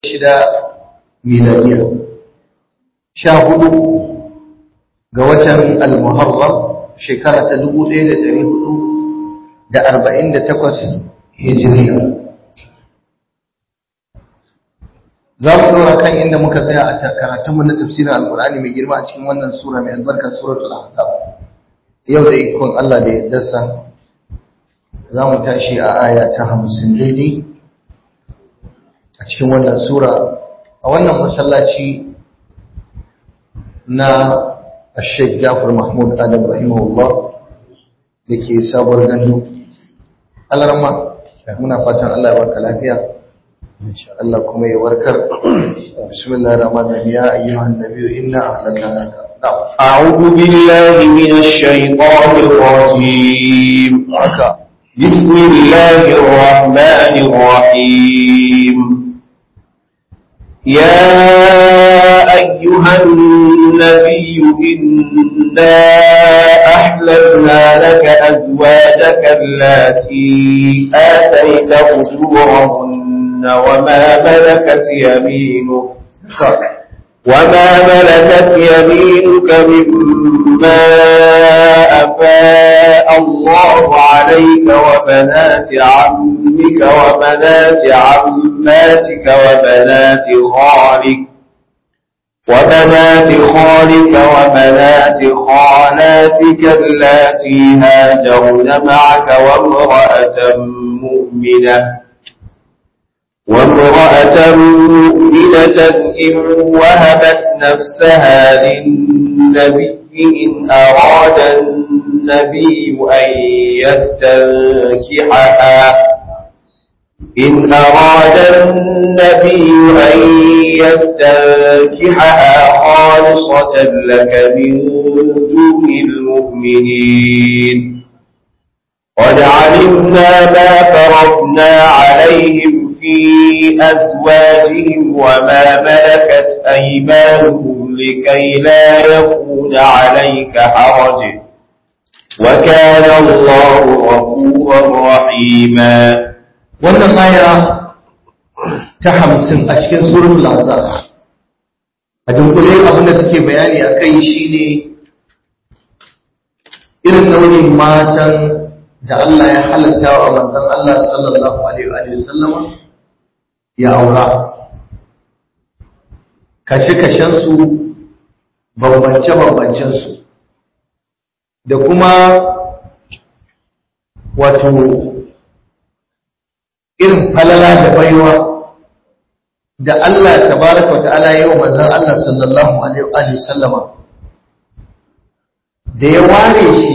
shida miladiya sha hudu ga watan al-muharram shekara ta dubu ɗaya da ɗari hudu da arba'in da takwas hijiriya za mu ɗora kan inda muka tsaya a karatunmu na tafsirin alkur'ani mai girma a cikin wannan sura mai albarka suratul ahzab yau da ikon Allah da yaddarsa za mu tashi a aya ta hamsin daidai a cikin wannan sura a wannan masallaci na Sheikh Jafar Mahmud Adam rahimahullah da ke sabuwar gandu alarma muna fatan Allah ya baka lafiya Allah kuma ya warkar bismillahir rahmanir rahim ya ayyuhan nabiyyu inna ahlalna أعوذ بالله من الشيطان الرجيم بسم الله الرحمن الرحيم يا أيها النبي إنا أحللنا لك أزواجك التي آتيت أجورهن وما ملكت يمينك وما ملكت يمينك مما أفاء الله عليك وبنات عمك وبنات عماتك وبنات خالك وبنات خالك وبنات خالاتك اللاتي هاجرن معك وامرأة مؤمنة وامرأة مؤمنة إن وهبت نفسها للنبي إن أراد النبي أن يستنكحها إن أراد النبي أن يستنكحها خالصة لك من دون المؤمنين قد علمنا ما فرضنا عليهم في أزواجهم وما ملكت أيمانهم لكي لا يكون عليك حرج وكان الله غفورا رحيما wannan aya ta hamsin a cikin surun lazar a dunkule abin da take bayani a kai shine irin nau'in matan da Allah ya halatta wa manzon Allah sallallahu alaihi wa sallama ya aura kashe-kashensu bambance-bambancensu da kuma wato irin falala da baiwa da Allah tabaraka wata'ala yau manzon Allah sallallahu alaihi wa sallama da ya ware shi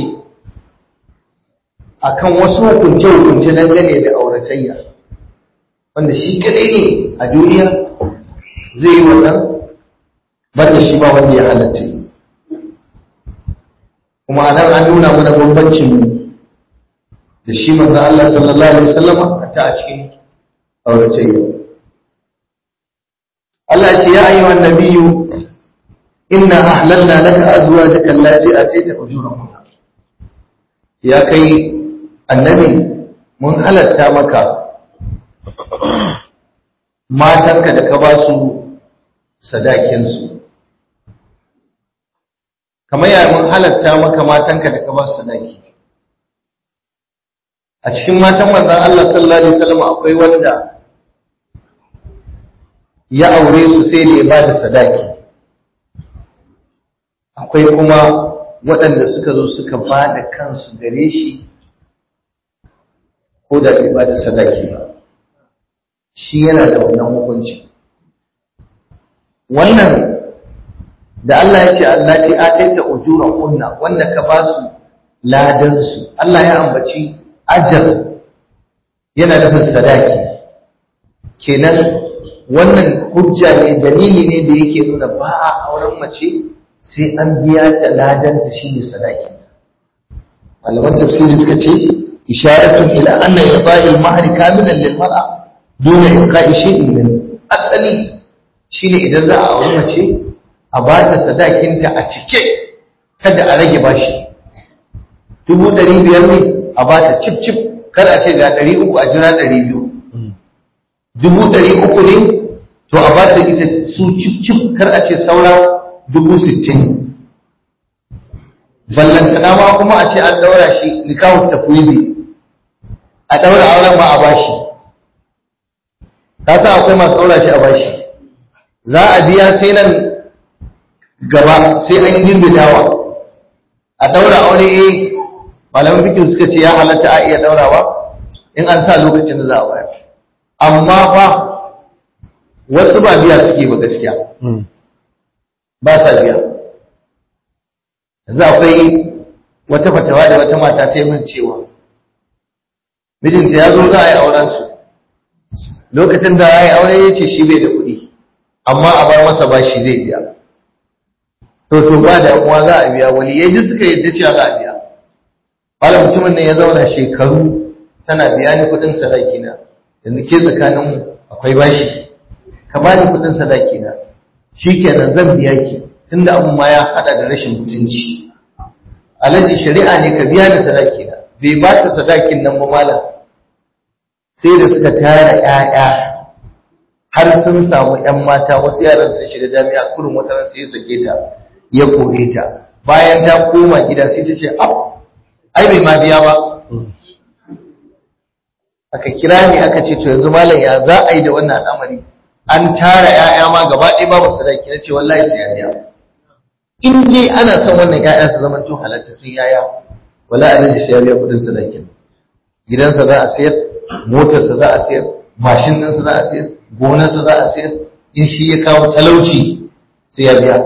akan wasu hukunce-hukunce dangane da auratayya wanda shi kadai ne a duniya zai yi wannan banda shi ba wanda ya halatta yi kuma a nan an nuna mana bambancin da shi manzan Allah sallallahu Alaihi wasallama a ta a cikin auratayya Allah ce ya ayyuha annabiyyu inna ahlalna laka azwajaka allati atayta ujurahunna ya kai annabi mun halatta maka matanka da ka ba su sadakinsu kamar yaya mun halatta maka matanka da ka ba su sadaki a cikin matan manzan Allah sallallahu alaihi wasallam akwai wanda ya aure su sai da ya ba da sadaki akwai kuma waɗanda suka zo suka ba da kansu gare shi ko da bai ba da sadaki ba shi yana da wannan hukunci wannan da Allah ya ce Allah ce ataita ujura kunna wanda ka ba su ladan su Allah ya ambaci ajar yana nufin sadaki kenan wannan hujja ne dalili ne da yake nuna ba a auren mace sai an biya ta ladan ta shine sadaki malaman tafsiri suka ce isharatun ila anna yada'il mahri kamilan lil mar'a dole ibqa'i shay'in min asali shine idan za a auri mace a ba ta sadakinta a cike kada a rage bashi dubu ɗari biyar ne a ba ta cif cif kada a ce ga ɗari uku a jira ɗari biyu dubu ɗari uku ne to a ba ta ita su cif kar a ce saura dubu sittin ballantana ma kuma a ce an daura shi nikahun tafwidi a daura auren ma a bashi ka san akwai masu daura shi a bashi za a biya sai nan gaba sai an girbe dawa a daura aure eh malaman fikin suka ce ya halatta a iya daurawa in an sa lokacin da za a bayar amma fa wasu ba biya suke ba gaskiya ba sa biya yanzu akwai wata fatawa da wata mata ta yi min cewa mijinta ya zo za a yi auren su lokacin da ya yi aure ya ce shi bai da kuɗi amma a bar masa bashi zai biya to to ba da uwa za a biya wali yaji suka yadda cewa za a biya wala mutumin nan ya zauna shekaru tana biya ni kuɗin sadaki na yanzu ke tsakanin akwai bashi ka bani kuɗin sadaki na shikenan zan biya ki tunda abun ma ya hada da rashin mutunci alaji shari'a ne ka biya ni sadaki na bai ba ta sadakin nan ba malam sai da suka tara ƴaƴa har sun samu ƴan mata wasu yaran sun shiga jami'a kurin wata ran sai ya sake ta ya kore ta bayan ta koma gida sai ta ce ab ai bai ma biya ba aka kira ni aka ce to yanzu malam ya za a yi da wannan al'amari an tara ƴaƴa ma gaba ɗaya babu sadaki na ce wallahi sai ya biya in dai ana son wannan ƴaƴa su zama to halattattun yaya wala a sai ya biya kuɗin sadakin gidansa za a sayar motarsa za a sayar mashin ɗinsa za a sayar gonarsa za a sayar in shi ya kawo talauci sai ya biya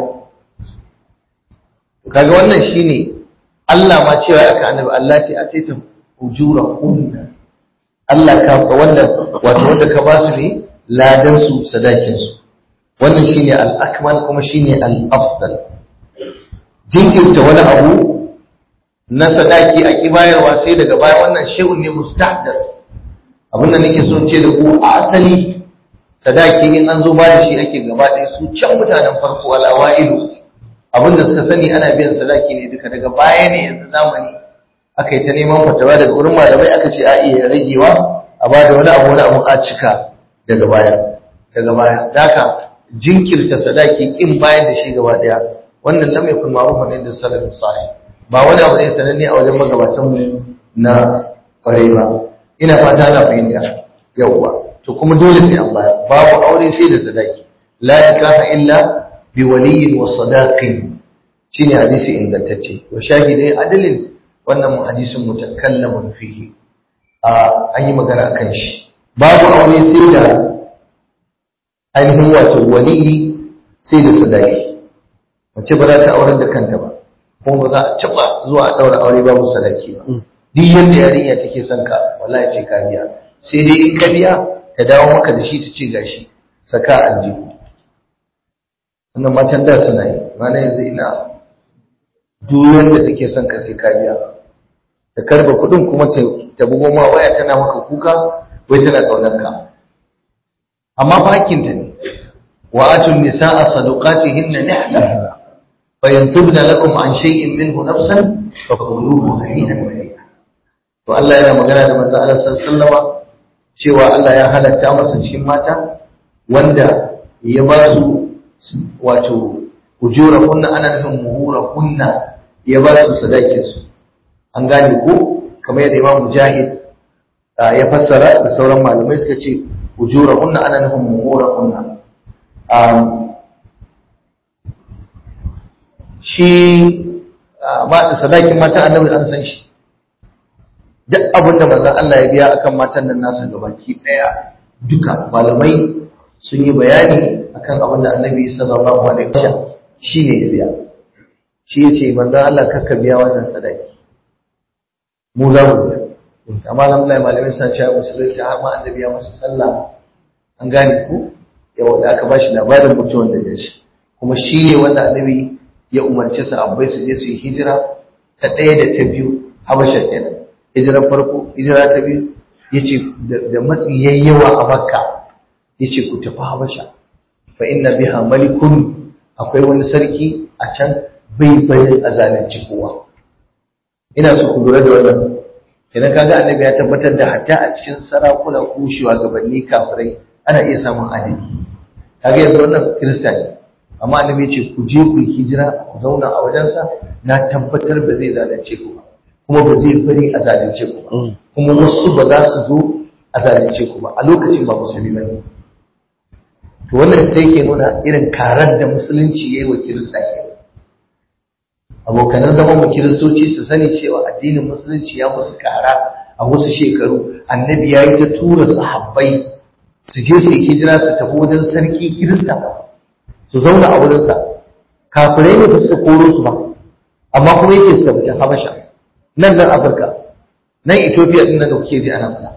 kaga wannan shine Allah ma cewa aka annabi Allah ce a taita ujura kunna Allah ka wanda wato wanda ka ba su ne ladan su sadakin su wannan shine al-akmal kuma shine al-afdal jinkirta wani abu na sadaki a kibayarwa sai daga baya wannan shay'un ne mustahdas abinda nake so ce da ku asali sadaki in an zo ba da shi ake gaba ɗaya su can mutanen farko al-awailu abinda suka sani ana biyan sadaki ne duka daga baya ne yanzu zamani aka yi ta neman fatawa daga wurin malamai aka ce a iya ragewa a ba da wani abu wani abu a cika daga baya daga baya daka jinkirta sadaki kin bayar da shi gaba daya wannan lam yakun ma'rufan inda salafin salih ba wani abu ne sananne a wajen magabatan mu na kwarai ba ina fata ana fahimta yawwa to kuma dole sai an bayar babu aure sai da sadaki la nikaha illa bi waliyin wa sadaqin shine hadisi ingantacce wa shahidai adalin wannan hadisin mutakallamun fihi an yi magana akan shi babu aure sai da ainihin wato waliyi sai da sadaki mace ba za ta aurar da kanta ba kuma ba za a taba zuwa a daura aure babu sadaki ba duk yadda yarinya take son ka wallahi sai ka biya sai dai in ka biya ta dawo maka da shi ta ce gashi saka aljihu wannan matan da suna yi mana yanzu ina duk wanda take son ka sai ka biya ta karba kudin kuma ta bugo ma waya tana maka kuka wai tana kaunar ka amma fakin ta ne wa atun nisaa sadaqatihinna nihla fa yantubna lakum an shay'in minhu nafsan fa quluhu hani'an mari'a to Allah yana magana da manzo Allah sallallahu alaihi cewa Allah ya halatta masa cikin mata wanda ya ba su wato ujura kunna ana nufin muhura kunna ya ba su sadakin su an gane ko kamar yadda Imam Mujahid ya fassara da sauran malamai suka ce ujura kunna ana nufin muhura kunna shi ba da sadakin mata annabi an san shi duk abin da manzon Allah ya biya akan matan nan nasa gabaki daya duka malamai sun yi bayani akan abin da annabi sallallahu alaihi wasallam shine ya biya shi yace manzon Allah kakka biya wannan sadaki mu za mu biya amma alhamdulillah malamai sun ce musulunci har ma annabi ya masa sallah an gane ku yawa da aka bashi labarin mutuwan da ya shi kuma shi ne wanda annabi ya umarci sahabbai su je su yi hijira ta ɗaya da ta biyu habasha kenan hijirar farko hijira ta biyu yace da matsi yayyawa a makka yace ku tafi habasha fa inna biha malikun akwai wani sarki a can bai bayin azalunci kowa ina so ku lura da wannan idan kaga annabi ya tabbatar da hatta a cikin sarakuna ko shugabanni kafirai ana iya samun adali kaga yanzu wannan kirista ne amma annabi ce ku je ku yi hijira ku zauna a wajensa na tabbatar ba zai zalunce ku ba kuma ba zai bari a zalunce ku ba kuma wasu ba za su zo a zalunce ku ba a lokacin ba musulmi ba ne to wannan sai ke nuna irin karar da musulunci ya yi wa kirista ke abokanan zaman mu kiristoci su sani cewa addinin musulunci ya musu kara a wasu shekaru annabi ya yi ta tura sahabbai su je su yi hijira su tafi wajen sarki kirista su zauna a wurinsa kafirai ne ba su koro su ba amma kuma yake su tafi habasha nan nan afirka nan ethiopia din nan da kuke ji ana fada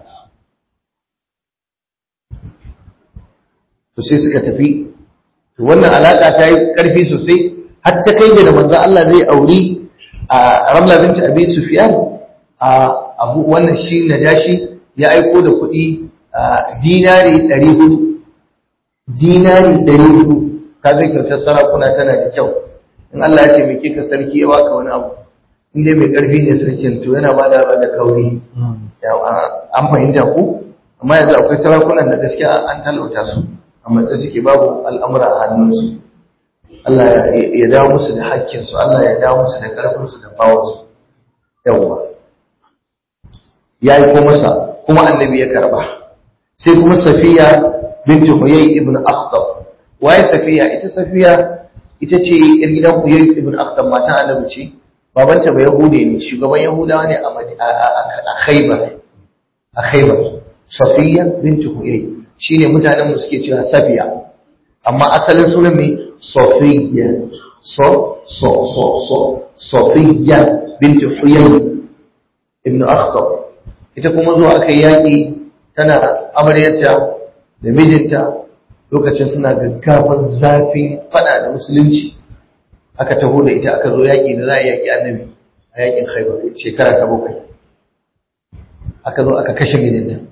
to sai suka tafi to wannan alaka ta yi karfi sosai har ta kai da manzo Allah zai auri a Ramla binti Abi Sufyan a abu wannan shi Najashi ya aiko da kuɗi dinari 400 dinari 400 kaga kyautar sarakuna tana da kyau in Allah ya taimake ka sarki ya baka wani abu in dai mai karfi ne sarkin to yana bada da kauri an fahimta ku amma yanzu akwai sarakunan da gaskiya an talauta su a matsayi suke babu al'amura a hannunsu Allah ya dawo musu da hakkinsu Allah ya dawo musu da ƙarfinsu da bawansu yawwa ya yi ko masa kuma annabi ya karba sai kuma safiya binti huyay ibn akhtab waye safiya ita safiya ita ce yar gidan huyay ibn akhtab matan annabi ce babanta ba yahude ne shugaban yahudawa ne a khaybar a khaybar safiya binti huyay shine mutanen mu suke cewa safiya amma asalin sunan mai Sofiya, so, so, so, so, Sofiya binti Huyay ibn Akhtab. Ita kuma zuwa aka yaƙi tana amaryarta da mijinta lokacin suna gaggafan zafin fada da musulunci. Aka taho da ita aka zo yaƙi da za a yaƙi annabi a yaƙin Khaibar shekara ta bakwai. Aka zo aka kashe mijinta.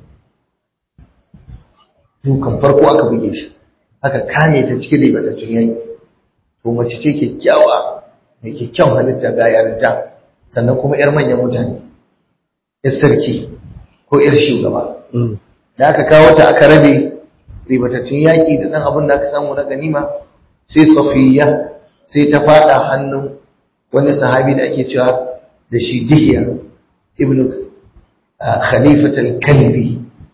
Dukan farko aka buge shi. aka kame ta cikin ribatattun yayi to mace ce kyakkyawa mai kyakkyawan halitta ga yarinta sannan kuma yar manyan mutane yar sarki ko yar shugaba da aka kawo ta aka rabe ribatattun yaki da dan abin da aka samu na ganima sai safiya sai ta fada hannun wani sahabi da ake cewa da shi dihiya ibnu khalifatul kalbi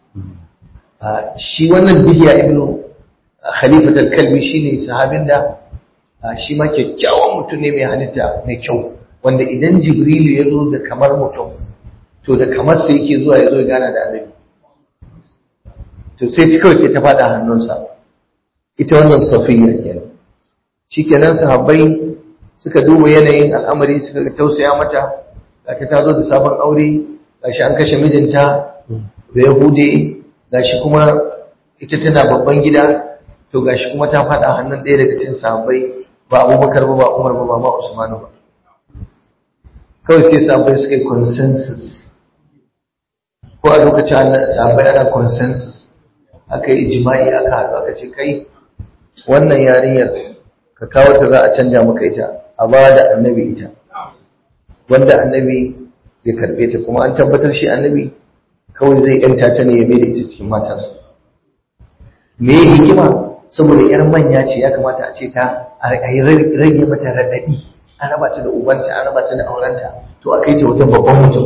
shi wannan dihiya ibnu khalifatul kalbi shine sahabin da shi ma kyakkyawan mutum ne mai halitta mai kyau wanda idan jibrilu ya zo da kamar mutum to da kamar sai yake zuwa ya zo gana da annabi to sai kawai sai ta fada hannunsa ita wannan safiya kenan shikenan sahabbai suka duba yanayin al'amari suka ga tausaya mata ga ta zo da sabon aure gashi an kashe mijinta da yahude gashi kuma ita tana babban gida to gashi kuma ta faɗa hannun ɗaya daga cikin sahabbai ba abubakar ba ba umar ba ba ma usmanu ba kawai sai sahabbai suka yi consensus ko a lokacin sahabbai ana consensus aka yi jima'i aka haɗu aka ce kai wannan yarinyar ka kawo ta za a canja maka ita a ba da annabi ita wanda annabi ya karɓe ta kuma an tabbatar shi annabi kawai zai yanta ta ne ya mai da ita cikin matansa me hikima saboda yar manya ce ya kamata a ce ta a yi rage mata raɗaɗi an raba ta da ubanta an raba ta da aurenta to a kai ta wajen babban mutum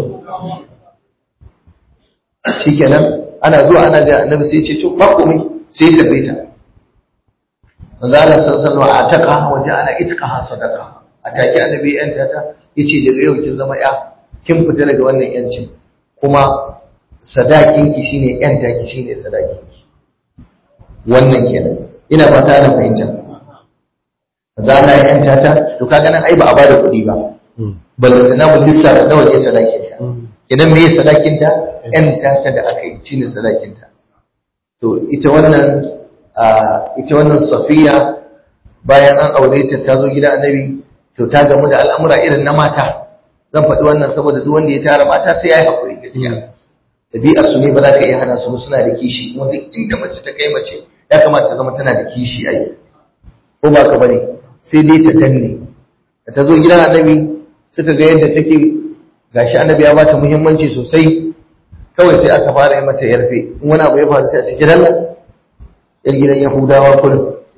shikenan ana zuwa ana ga annabi sai ce to ba komai sai ya karbe ta manzo Allah sallallahu alaihi wasallam ataka wa ja'ala itqaha sadaqa ataki annabi yan ta yace daga yau kin zama ya kin fita daga wannan yancin kuma sadakin ki shine yan taki shine sadakin ki wannan kenan ina fata ana fahimta za a yi ‘yanta ta, to kaga nan ai ba a bada kuɗi ba, ballanta na mun lissafa nawa ne sadakinta. Idan me sadakinta? ‘yanta ta da aka yi, shi ne sadakinta. To, ita wannan, ita wannan Safiya bayan an aure ta ta zo gida annabi, to ta gamu da al'amura irin na mata. Zan faɗi wannan saboda duk wanda ya tara mata sai ya yi haƙuri gaskiya. Ɗabi'ar su ne ba za ka iya hana su suna da kishi, kuma duk inda mace ta kai mace ya kamata ta zama tana da kishi a yi. Ko ba ka bane, sai dai ta danne da ta zo gidan annabi suka ga yadda take gashi annabi ya ba ta muhimmanci sosai kawai sai aka fara yi mata yarfe in wani abu ya faru sai a ce gidan yar gidan yahudawa kullum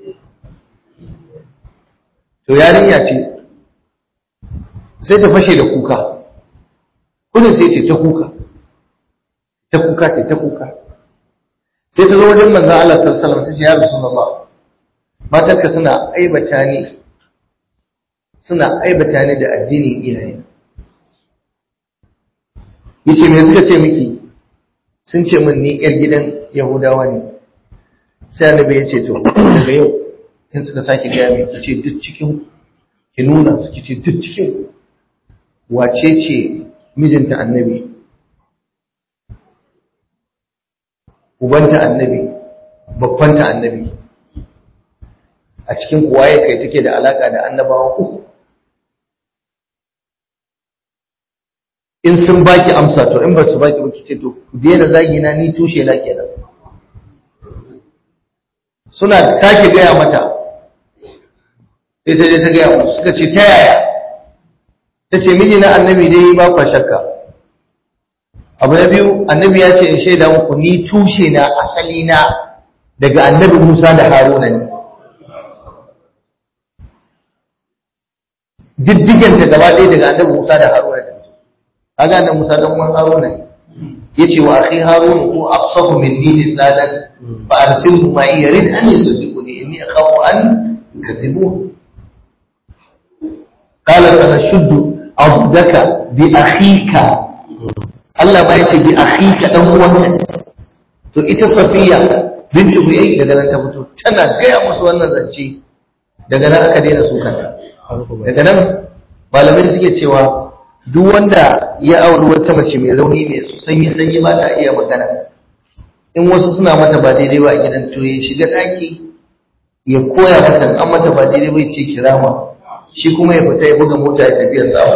to yarinya ce sai ta fashe da kuka kudin sai ce ta kuka ta kuka ce ta kuka sai ta zo wajen manzan Allah sallallahu alaihi wasallam ta ce ya rasulullah matarka suna aibata ni suna aibata ni da addinin iyaye yace me suka ce miki sun ce min ni yar gidan yahudawa ne sai annabi ya ce to daga yau in suka sake gaya mai ki ce duk cikin ki nuna su ki ce duk cikin wace ce mijinta annabi ubanta annabi babbanta annabi a cikin kuwaye kai take da alaka da annabawa uku in sun baki amsa to in ba su baki ba ce to ku daina zagi na ni tushe na kenan suna sake gaya mata sai ta je ta gaya musu suka ce ta yaya ta ce miji na annabi dai ba kwa shakka abu na biyu annabi ya ce in shaida muku ni tushe na asali na daga annabi musa da haruna ne diddiganta gaba ɗaya daga annabi musa da haruna ne kaga annabi musa dan uwan haruna ne yace wa akhi harun hu afsahu minni lisanan fa arsilhu ma yarid an yusaddiquni inni akhafu an yukathtibun qala sanashuddu abdaka bi akhika Allah ba yace bi akhika dan uwanka to ita safiya bintu huyay daga nan ta fito tana gaya musu wannan zance daga nan aka daina sukanta daga nan malamai suke cewa duk wanda ya auri wata mace mai rauni mai sanyi sanyi ba ta iya magana in wasu suna mata ba daidai ba a gidan to ya shiga daki ya koya mata an mata ba daidai ba ya ce kirama shi kuma ya fita ya buga mota ya tafiya sa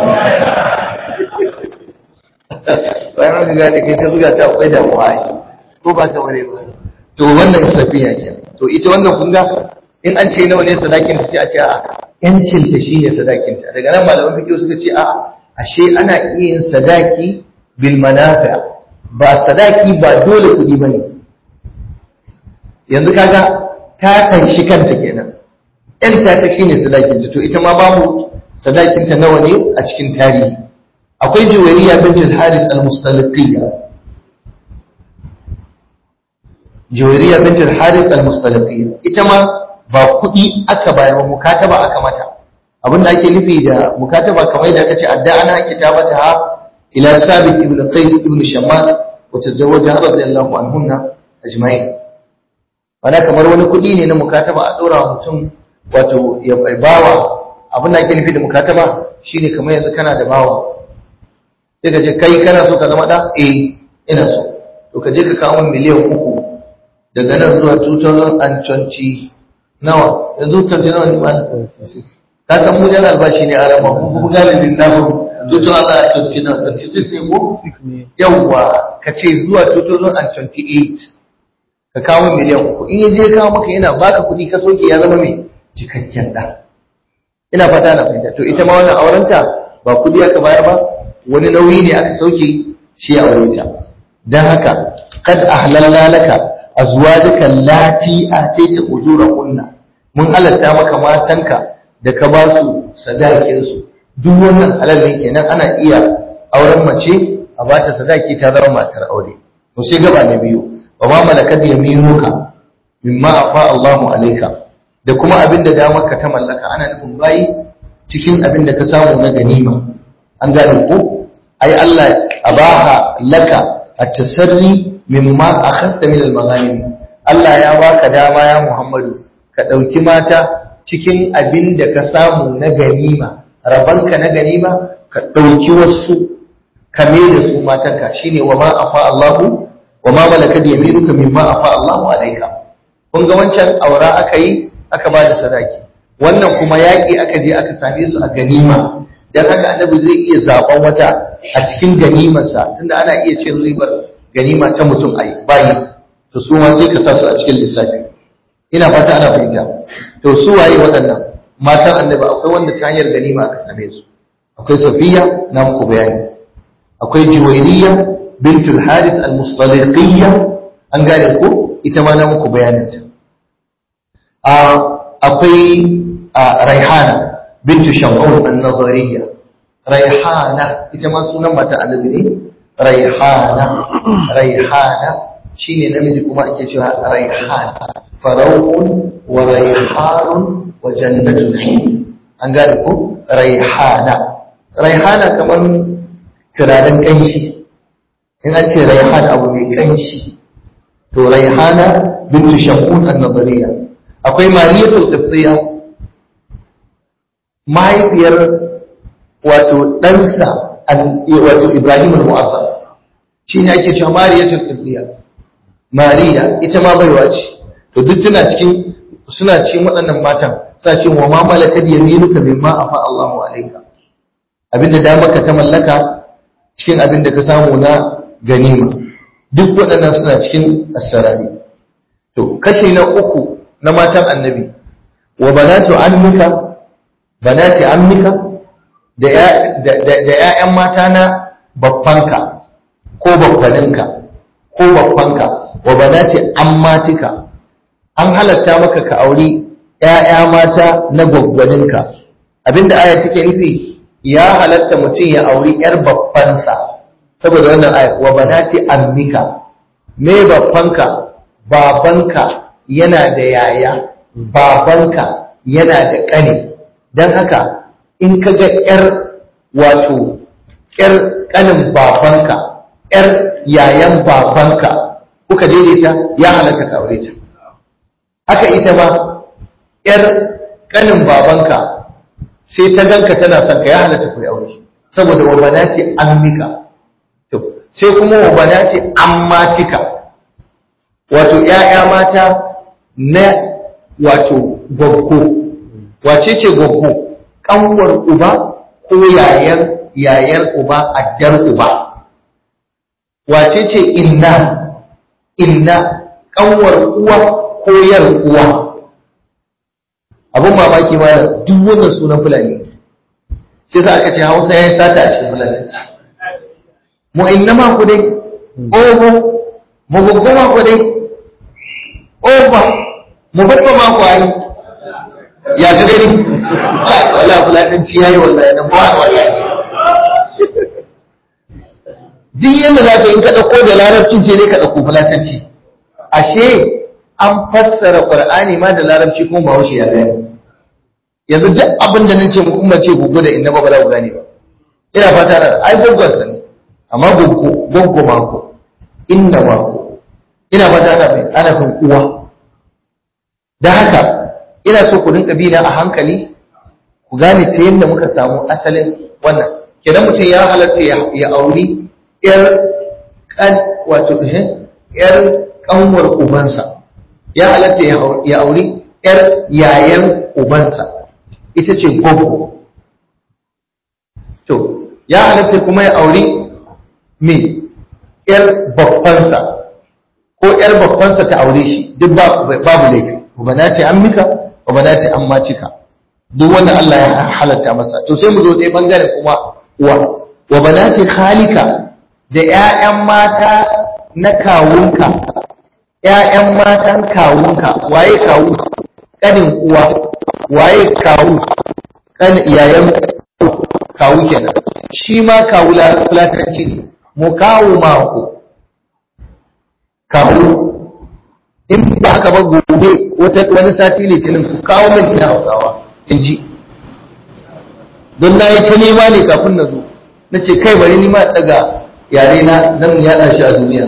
bayan ka gane kai ta zuga ta akwai damuwa ko ba ta ware ba to wannan safiya ke to ita wannan kun ga in an ce nawa ne sadakin ta sai a ce a yancin ta shine sadakin ta daga nan malaman fiqh suka ce a ashe ana iya yin sadaki bil manafi ba sadaki ba dole kudi bane yanzu kaga ta kan shi kanta kenan yan ta ta shine sadakin ta to ita ma babu sadakin ta nawa ne a cikin tarihi akwai juwariya bint al-haris al-mustaliqiyya juwariya bint al-haris al-mustaliqiyya ita ma ba kudi aka bayar ba mukataba aka mata abinda ake nufi da mukataba kamar da aka ce adda ana kitabata ha ila sabit ibn qais ibn shammas wa tazawwaja radiyallahu anhunna ajma'in wala kamar wani kudi ne na mukataba a dora mutum wato ya bawa abinda ake nufi da mukataba shine kamar yanzu kana da bawa sai ka je kai kana so ka zama da eh ina so to ka je ka kawo miliyan uku daga nan zuwa 2020 nawa yanzu 20 nawa ne ba ka san mu yana albashi ne a rama ko kuma gane lissafin 2026 ne ko yawwa ka ce zuwa 2028 ka kawo miliyan uku in yaje kawo maka yana baka kuɗi ka soke ya zama mai cikakken ɗa ina fata na fahimta to ita ma wannan aurenta ba kuɗi aka bayar ba wani nauyi ne aka sauke shi a aure ta dan haka kad ahlalla laka azwajaka allati ataita ujurahunna mun halatta maka matanka da ka ba su sadakinsu duk wannan halal ne kenan ana iya auren mace a ba ta sadaki ta zama matar aure to sai gaba na biyu wa ma malakat yaminuka mimma afa Allahu alayka da kuma abin da damar ka ta mallaka ana nufin bayi cikin abin da ka samu na ganima an gane ko ai Allah abaha laka at-tasarri mimma akhadta min al-maghanim Allah ya baka dama ya Muhammadu ka dauki mata cikin abin da ka samu na ganima rabanka na ganima ka ɗauki wasu kame da su matanka shine wa ma afa Allahu wa ma malakat yaminuka mimma afa Allahu alayka kun ga wancan aura aka yi aka ba da sadaki wannan kuma yaƙi aka je aka same su a ganima dan haka annabi zai iya zaben wata a cikin ganimarsa tunda ana iya cin ribar ganima ta mutum ai bayi to su ma sai ka sa su a cikin lissafi ina fata ana fahimta to su waye waɗannan matan annabi akwai wanda ta hanyar ganima aka same su akwai safiya na muku bayani akwai juwairiya bintul haris al-mustaliqiyya an gane ko ita ma na muku bayanin ta akwai raihana bintu shamun an-nazariya raihana ita ma sunan mata annabi ne raihana raihana shine namiji kuma ake cewa raihana farauun wa raihanun wa jannatu na'im an gane ko raihana raihana kamar turaren kanshi in an ce raihana abu mai kanshi to raihana bintu shamun an-nazariya akwai mariyatul qibtiyya mahaifiyar wato ɗansa wato Ibrahim al-Mu'azzam shi ne ake cewa Mariyatul Qibtiyya Mariya ita ma baiwa ce to duk tana cikin suna cikin waɗannan matan sa ce wa ma malakat yaminuka mimma afa Allahu alayka abinda da maka ta mallaka cikin abinda ka samu na ganima duk waɗannan suna cikin asrari to kashi na uku na matan annabi wa banatu ammika banati ammika da ‘ya'yan mata na babbanka ko babbaninka ko babbanka wa ba za ce an matika an halatta maka ka auri ‘ya'ya mata na gwaggwaninka abinda aya take nufi ya halatta mutum ya auri ‘yar babbansa saboda wannan aya wa ba za ce ammika me babbanka babanka yana da yaya babanka yana da ƙane don haka in ka ga ‘yar wato ‘yar ƙanin babanka, ‘yar yayan babanka kuka daidaita ya halatta ka aure ta. Haka ita ma ‘yar ƙanin babanka sai ta ganka tana son ka ya halatta ku aure. Saboda wabana ce an mika. Sai kuma wabana ce an matika. Wato ‘ya'ya mata na wato gwaggo. Wace ce gwaggo? Ƙanwar uba ko yayan yayar uba addar uba wace ce inna inna kanwar uwa ko yar uwa abun mamaki ma duk wannan sunan fulani shi sa aka ce hausa ya yi sata a cikin fulani mu inna ma ku dai oho mu gugu ma ku dai oba mu babba ma ku ayi ya ga gani wala fulatanci ya yi wallahi na ba wallahi duk yadda za ka yi ka ɗauko da larabcin ce ne ka ɗauko fulatanci ashe an fassara ƙwar'ani ma da larabci kuma ba haushe ya gani yanzu duk abin da nan ce mu kuma ce gugu da inna ba ba za ku gane ba ina fata da ai gwaggwan sa ne amma goggo goggo mako inna mako ina fata da mai ana fin uwa da haka ina so ku rinka bina a hankali ku gane ta yadda muka samu asalin wannan kenan mutum ya halatta ya auri yar kan wato yar kanwar ubansa ya halatta ya auri yar yayan ubansa ita ce gogo to ya halatta kuma ya auri me yar babbansa ko yar babbansa ta aure shi duk babu laifi ba na ce an mika ba na ce an macika duk wanda Allah ya halatta masa to sai mu zo ɗaya bangare kuma uwa wa banati khalika da ƴaƴan mata na kawunka ƴaƴan matan kawunka waye kawu kanin uwa waye kawu kan iyayen kawu kenan shi ma kawu lafiyanci ne mu kawu mako kawu in ba haka ba gobe wani sati litinin ku kawo min ina hausawa in ji don na yi ta nema ne kafin na zo na ce kai bari nima daga yare na nan yaɗa shi a duniya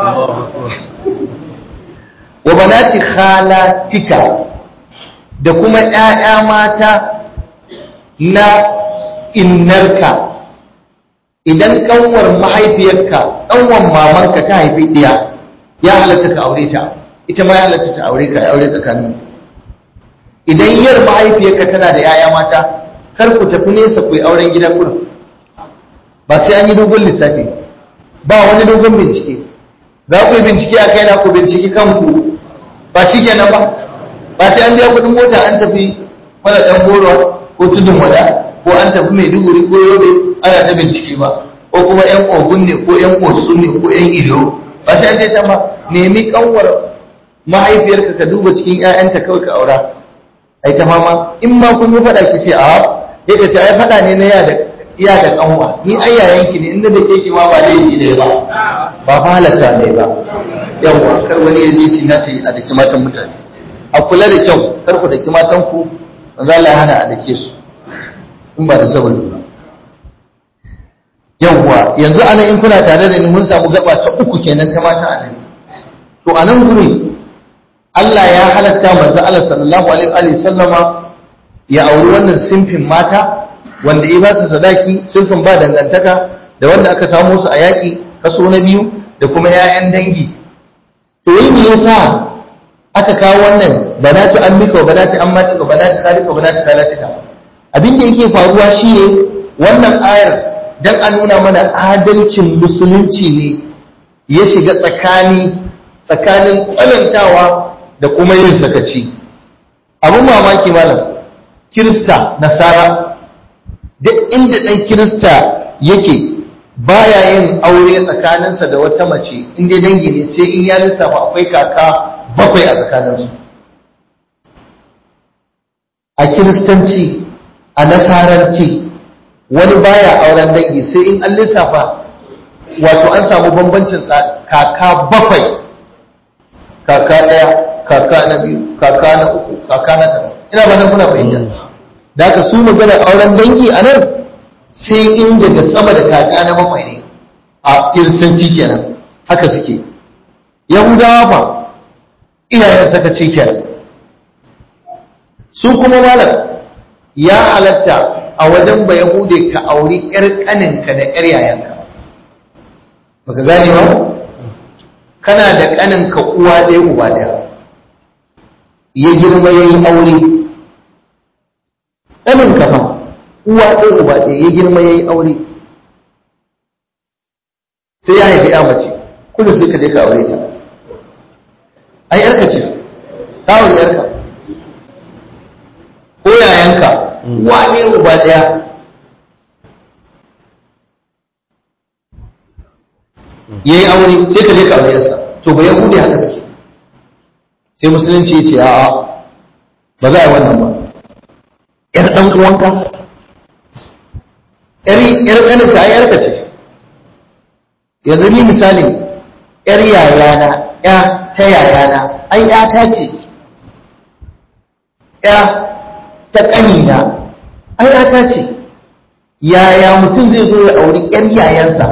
wa banati khalatika da kuma ƴaƴa mata na innarka idan kanwar mahaifiyarka kanwar mamanka ta haifi ɗiya ya halatta ka aure ta ita ma ya halatta ta aure ka aure tsakanin idan yar mahaifiyarka tana da yaya mata kar ku tafi nesa ku yi auren gidan gurin ba sai an yi dogon lissafi ba wani dogon bincike za ku yi bincike a kai na ku binciki kanku ba shi kenan ba ba sai an biya kuɗin mota an tafi mana ɗan goro ko tudun wada ko an tafi maiduguri ko yobe ana ta bincike ba ko kuma yan ogun ne ko yan osun ne ko yan ilo ba sai an je ta ba nemi kanwar mahaifiyarka ka duba cikin 'ya'yanta kawai ka aura ai ta mama in ma kun yi faɗa ki ce a sai ka ce ai faɗa ne na ya da iya da kanwa ni ai yayanki ne inda da keke ma ba laifi ne ba ba fa halatta ne ba yawa kar wani ya je ci na ce a daki matan mutane a kula da kyau kar ku daki matan ku manzo Allah ya hana a dake su in ba da saboda ba yawa yanzu anan in kuna tare da ni mun samu gaba ta uku kenan ta mata anan to anan gurin Allah ya halatta manzo Allah sallallahu alaihi wa sallama ya auri wannan simfin mata wanda ya ba su sadaki simfin ba dangantaka da wanda aka samu su a yaƙi kaso na biyu da kuma 'ya'yan dangi to yi me yasa aka kawo wannan banatu ammika wa banatu ammatika wa banatu khalika wa banatu khalatika abin da yake faruwa shine wannan ayar dan a nuna mana adalcin musulunci ne ya shiga tsakani tsakanin tsanantawa da kuma yin sakaci abin mamaki malam kirista nasara duk inda ɗan kirista yake baya yin aure tsakaninsa da wata mace inda dangi ne sai in ya lissafa akwai kaka bakwai a tsakaninsu a kiristanci a nasaranci wani baya auren dangi sai in an lissafa wato an samu bambancin kaka bakwai kaka ɗaya kaka na biyu kaka na uku kaka na tara ina ba nan kuna fahimta da aka su magana auren dangi a nan sai in daga sama da kaka na bakwai ne a kiristanci kenan haka suke yahudawa fa iyayen saka ci kenan su kuma malam ya halatta a wajen ba yahude ka auri yar kaninka da yar yayanka baka gane ba kana da kaninka uwa ɗaya uba ɗaya ya girma ya yi aure ɗanin kafa uwa ɗaya uba ɗaya ya girma ya yi aure sai ya haifi ya mace kullum sai ka je ka aure ta ai yarka ce ta aure yarka ko yayanka uwa ɗaya uba ɗaya ya yi aure sai ka je ka aure yarsa to ba yahudi haka suke sai musulunci ya ce a'a ba za a yi wannan ba ‘yar ɗan uwanka ‘yar ƙaninka ai ‘yarka ce yanzu ni misali ‘yar yayana ‘ya ta yayana ai ‘ya ta ce ‘ya ta ƙanina ai ‘ya ta ce yaya mutum zai zo ya auri ‘yar yayansa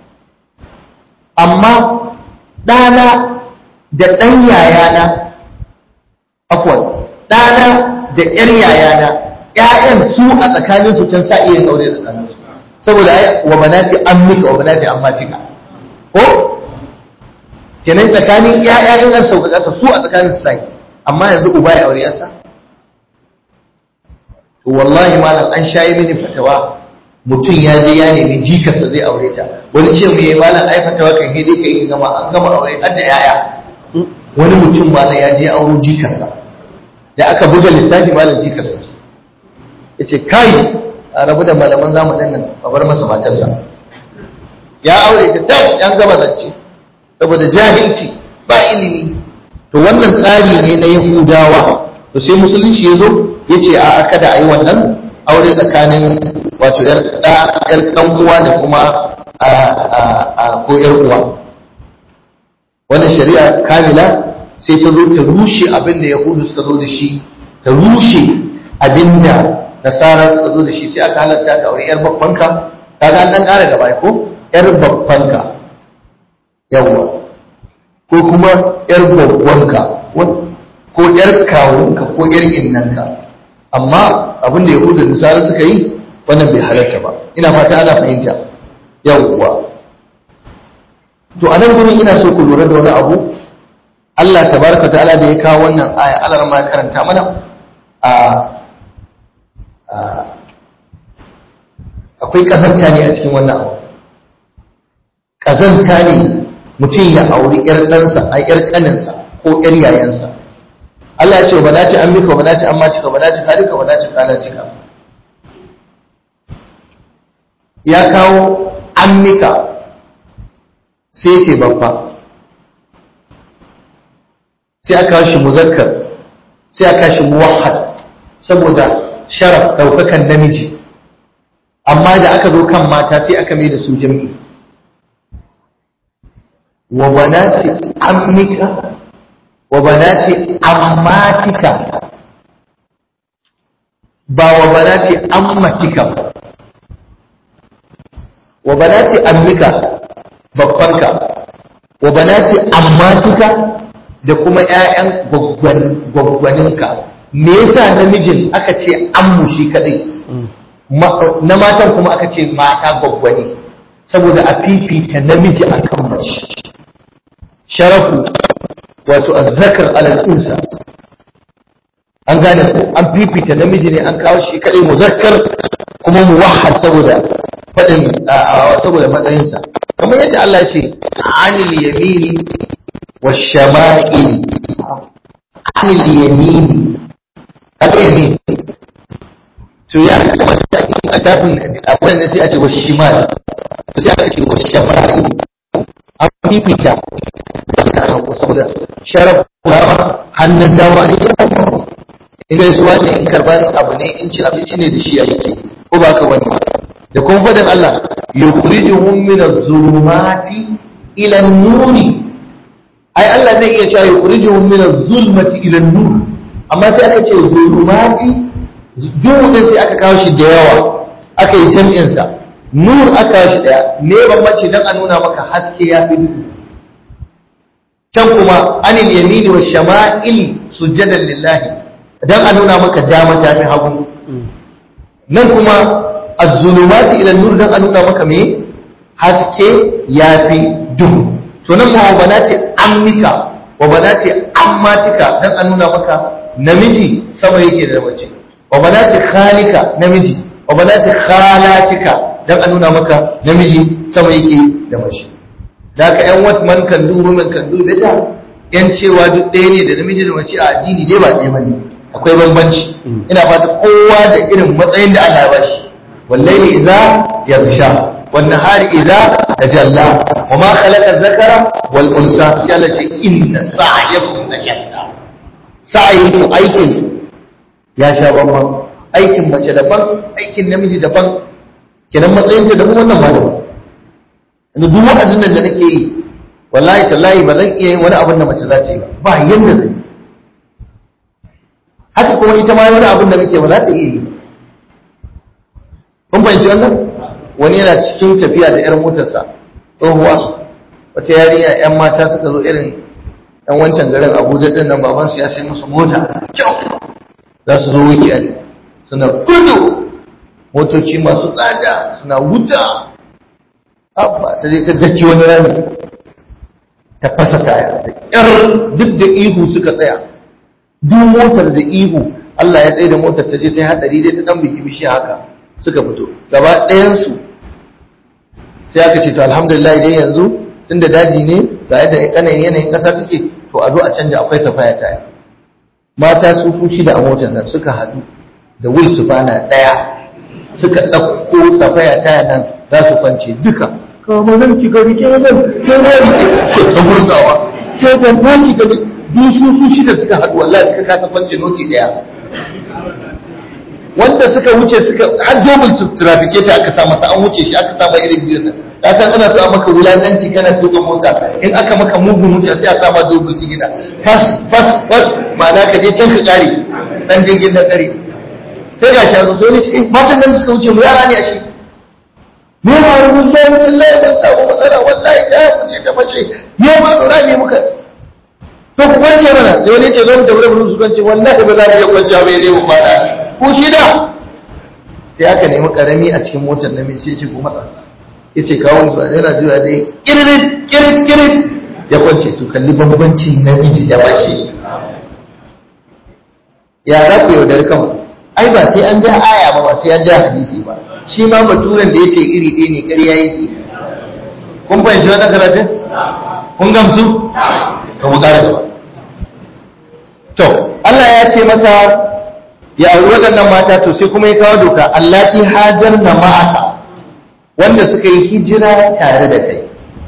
amma ɗana da ɗan yayana afwan ɗana da ‘yar yayana ‘ya'yan su a tsakaninsu can sa iya aure tsakaninsu saboda ai wa banati ammika wa banati ammatika ko kenan tsakanin ‘ya'ya in an sauka ƙasa su a tsakanin su sai amma yanzu uba ya aure yansa to wallahi malam an shayi mini fatawa mutum ya je ya nemi jikarsa zai aure ta wani ce mu yi malam ai fatawa kan hede ka yi gama an gama aure har da ‘ya'ya wani mutum malam ya je auro jikarsa da aka buga lissafi malam jikarsa ce ya ce kai a rabu da malaman zamanin nan a bar masa matarsa ya aure ta ta yan gaba zance saboda jahilci ba ilimi to wannan tsari ne na yahudawa to sai musulunci ya zo ya ce a aka da a yi wannan aure tsakanin wato yar ɗan uwa da kuma ko yar uwa wannan shari'a kamila sai ta zo ta rushe abin da yahudu suka zo da shi ta rushe abin da nasara suka zo da shi sai aka halatta ka aure yar babbanka kaga an dan ƙara gaba ko yar babbanka yawwa ko kuma yar babbanka ko yar kawunka ko yar innanka amma abin da yahudu da nasara suka yi wannan bai halatta ba ina fata ana fahimta yawwa to a nan gurin ina so ku lura da wani abu Allah tabaraka ta'ala da ya kawo wannan aya Allah ma ya karanta mana a akwai kazanta ne a cikin wannan abu kazanta ne mutum ya auri yar ɗansa a yar ƙaninsa ko yar yayansa Allah ya ce ba dace an mika ba dace an macika ba dace halika ba dace kana cika ya kawo an mika sai ce babba sai aka shi muzakkar sai aka shi muwahhad saboda sharaf daukakan namiji amma da aka zo kan mata sai aka mai da su jami'i wa banati ammika wa banati ammatika ba wa banati ammatika ba wa banati ammika babbanka wa banati ammatika da kuma ƴaƴan gwaggwaninka me yasa namijin aka ce ammu shi kadai na matan kuma aka ce mata gwaggwani saboda a fifita namiji akan mace sharafu wato azzakar alal unsa an gane ko an fifita namiji ne an kawo shi kadai muzakkar kuma muwahhad saboda fadin saboda matsayinsa kamar yadda Allah ya ce anil yamini washama'il anil yamini al-yamin to ya kamata a tafin akwai da sai a ce washimal to sai aka ce washama'il an fifita saboda sharaf dama hannun dama ne in gaisuwa ne in karban abu ne in ci abinci ne da shi a yake ko ba ka wani da kuma fadin Allah yukhrijuhum min az-zulumati ila an-nuri ai Allah zai iya cewa yukhrijuhum min az-zulmati ila an-nur amma sai aka ce zulumati duhu din sai aka kawo shi da yawa aka yi jam'in sa nur aka kawo shi daya me bambanci dan a nuna maka haske ya fi duhu can kuma anil yamini wa shama'il sujadan lillahi dan a nuna maka dama ta fi hagu nan kuma az-zulumati ila nur dan a nuna maka me haske yafi duhu to nan ma banati ammika wa banati ammatika dan a nuna maka namiji sama yake da mace wa banati khalika namiji wa banati khalatika dan a nuna maka namiji sama yake da mace da ka yan wat man kan du man kan du beta yan cewa duk ɗaya ne da namiji da mace a addini dai ba ɗaya bane akwai bambanci ina fata kowa da irin matsayin da Allah ya bashi wallahi idza yarsha wan nahari idza tajalla wa ma khalaqa dhakara wal unsa sai Allah ce inna sa'yakum lajatta sa'yin aikin ya sha bamban aikin mace daban aikin namiji daban kenan matsayin ta daban wannan ma daban yanzu duk wa'azin nan da nake yi wallahi tallahi ba zan iya yin wani abin da mace za ta yi ba ba yanda zan yi haka kuma ita ma wani abin da nake ba za ta iya yi kun fahimci wannan wani yana cikin tafiya da yar motarsa tsohuwa wata yarinya yan mata suka zo irin yan wancan garin abuja din nan baban su ya sai musu mota kyau za su zo weekend suna gudu motoci masu tsada suna wuta abba ta je ta daki wani rami ta fasa taya da yar duk da ihu suka tsaya duk motar da ihu Allah ya tsaye da motar ta je ta yi hadari dai ta dan biki bishi haka suka fito gaba ɗayansu sai aka ce to alhamdulillah dai yanzu tunda daji ne ga yadda yanayin yanayin ƙasa take to a zo a canja akwai safaya taya mata su su shida a motar nan suka haɗu da wil sufana ɗaya suka ɗauko safaya taya nan za su kwance duka kama nan ki gari ke nan ke nan ke ta burzawa ke ta baki gari duk su su shida suka haɗu wallahi suka kasa kwance noti ɗaya wanda suka wuce suka har dobin su trafike ta aka sa masa an wuce shi aka sa ba irin biyun nan ka san ana so a maka wulakanci kana tuka mota in aka maka mugun wuce sai a sa ma dobin su gida fas fas fas ma'ana ka je can ka kare dan jirgin na kare sai ga shi zo ne shi matan nan suka wuce mu yara ne a shi me ma rubun lai wallahi ban samu matsala wallahi ta wuce ta fashe me ma dora ne muka to ku kwance mana sai wani ce zo mu tafi da su kwance wallahi ba za mu iya kwance ba ne mu fada ko shida sai aka nemi karami a cikin motar namiji sai ce ko matsa ya ce kawo su yana juya dai kirin kirin kirin ya kwance to kalli bambancin namiji da mace ya za ku yaudar kan ai ba sai an ja aya ba ba sai an ja hadisi ba shi ma baturen da ya ce iri ɗaya ne ƙarya yake kun fahimci wannan karatun kun gamsu ka mu ƙara gaba to Allah ya ce masa ya auri waɗannan mata to sai kuma ya kawo doka allati hajar na ma'aka wanda suka yi hijira tare da kai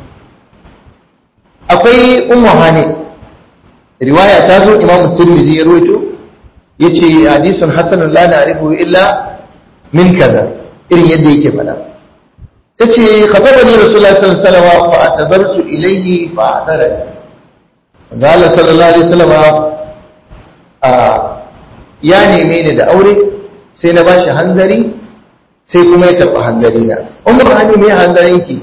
akwai ummu hani riwaya ta zo imam tirmidhi ya rawaito yace hadisun hasanun la na'rifu illa min kaza irin yadda yake faɗa ta ce khatabani rasulullah sallallahu alaihi wasallam fa atadartu ilayhi fa adarani Allah sallallahu alaihi wasallam a ya neme ni da aure sai na bashi hanzari sai kuma ya karɓi hanzari na umar hani me hanzarin ki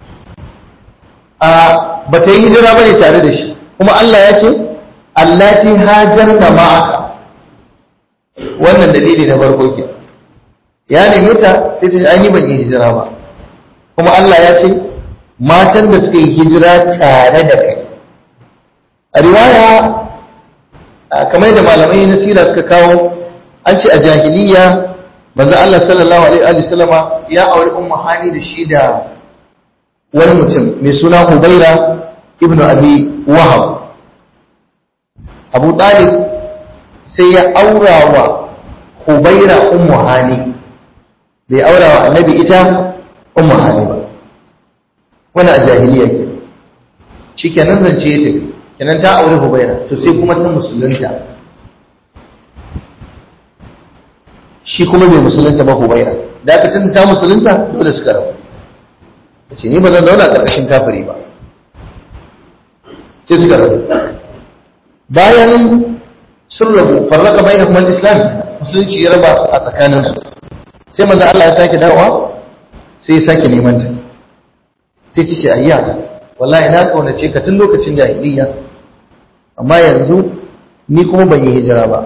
a bata yi hijira bane tare da shi kuma Allah ya ce allati hajarna ma'aka wannan dalili na farko ke ya neme ta sai ta ai ni ban yi hijira ba kuma Allah ya ce matan da suka yi hijira tare da kai a riwaya kamar da malamai na sira suka kawo an ce a jahiliya manzo Allah sallallahu alaihi wa sallama ya auri ummu hani da shi da wani mutum mai suna Hubaira ibnu Abi Wahab Abu Talib sai ya aura wa Hubaira ummu hani bai aura wa annabi ita ummu hani ba wannan a jahiliya ke shikenan zance ya tafi kenan ta aure Hubaira to sai kuma ta musulunta shi kuma bai musulunta ba Hubaira da aka tunda ta musulunta dole suka rabu ce ni ba zan zauna ƙarƙashin kafiri ba sai suka rabu bayan sun rabu farraka bai da kuma islam musulunci ya raba a tsakaninsu sai maza Allah ya sake dawowa sai ya sake neman ta sai ce ayya wallahi na kaunace ka tun lokacin jahiliya amma yanzu ni kuma ban yi hijira ba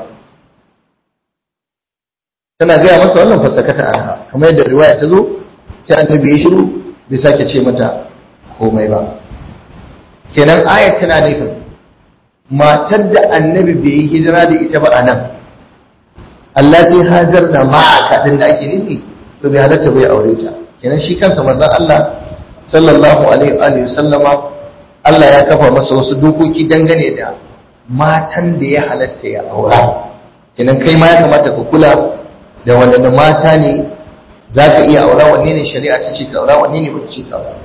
tana gaya masa wannan fasakata anha kamar yadda riwaya ta zo sai annabi ya shiru bai sake ce mata komai ba kenan ayat tana nufin matar da annabi bai yi hijira da ita ba a nan Allah sai hajar da ma'aka din da ake nufi to bai halatta bai aure ta kenan shi kansa manzon Allah sallallahu alaihi wa sallama Allah ya kafa masa wasu dokoki dangane da matan da ya halatta ya aura kenan kai ma ya kamata ka kula da wadannan mata ne za ka iya aura wanne ne shari'a ta ce ka aura wanne ne ba ce ka aura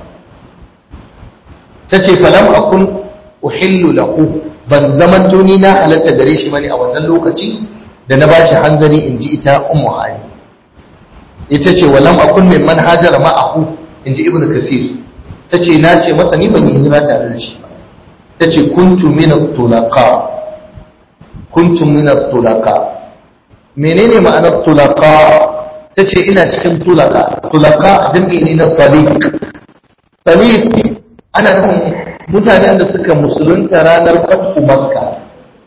ta ce falam akun uhillu lahu ban zaman ni na halatta gare shi bane a wannan lokaci da na bashi hanzari in ji ita ummu hali ita ce walam akun min man hajara ma'ahu in ji ibnu kasir ta ce na ce masa ni ban yi hijira tare da shi ba ta ce kuntu min tulaqa kuntu min tulaqa menene ma'anar tulaqa ta ce ina cikin tulaka tulaka jam'i ne na talik talik ana nufin mutanen da suka musulunta ranar fatu makka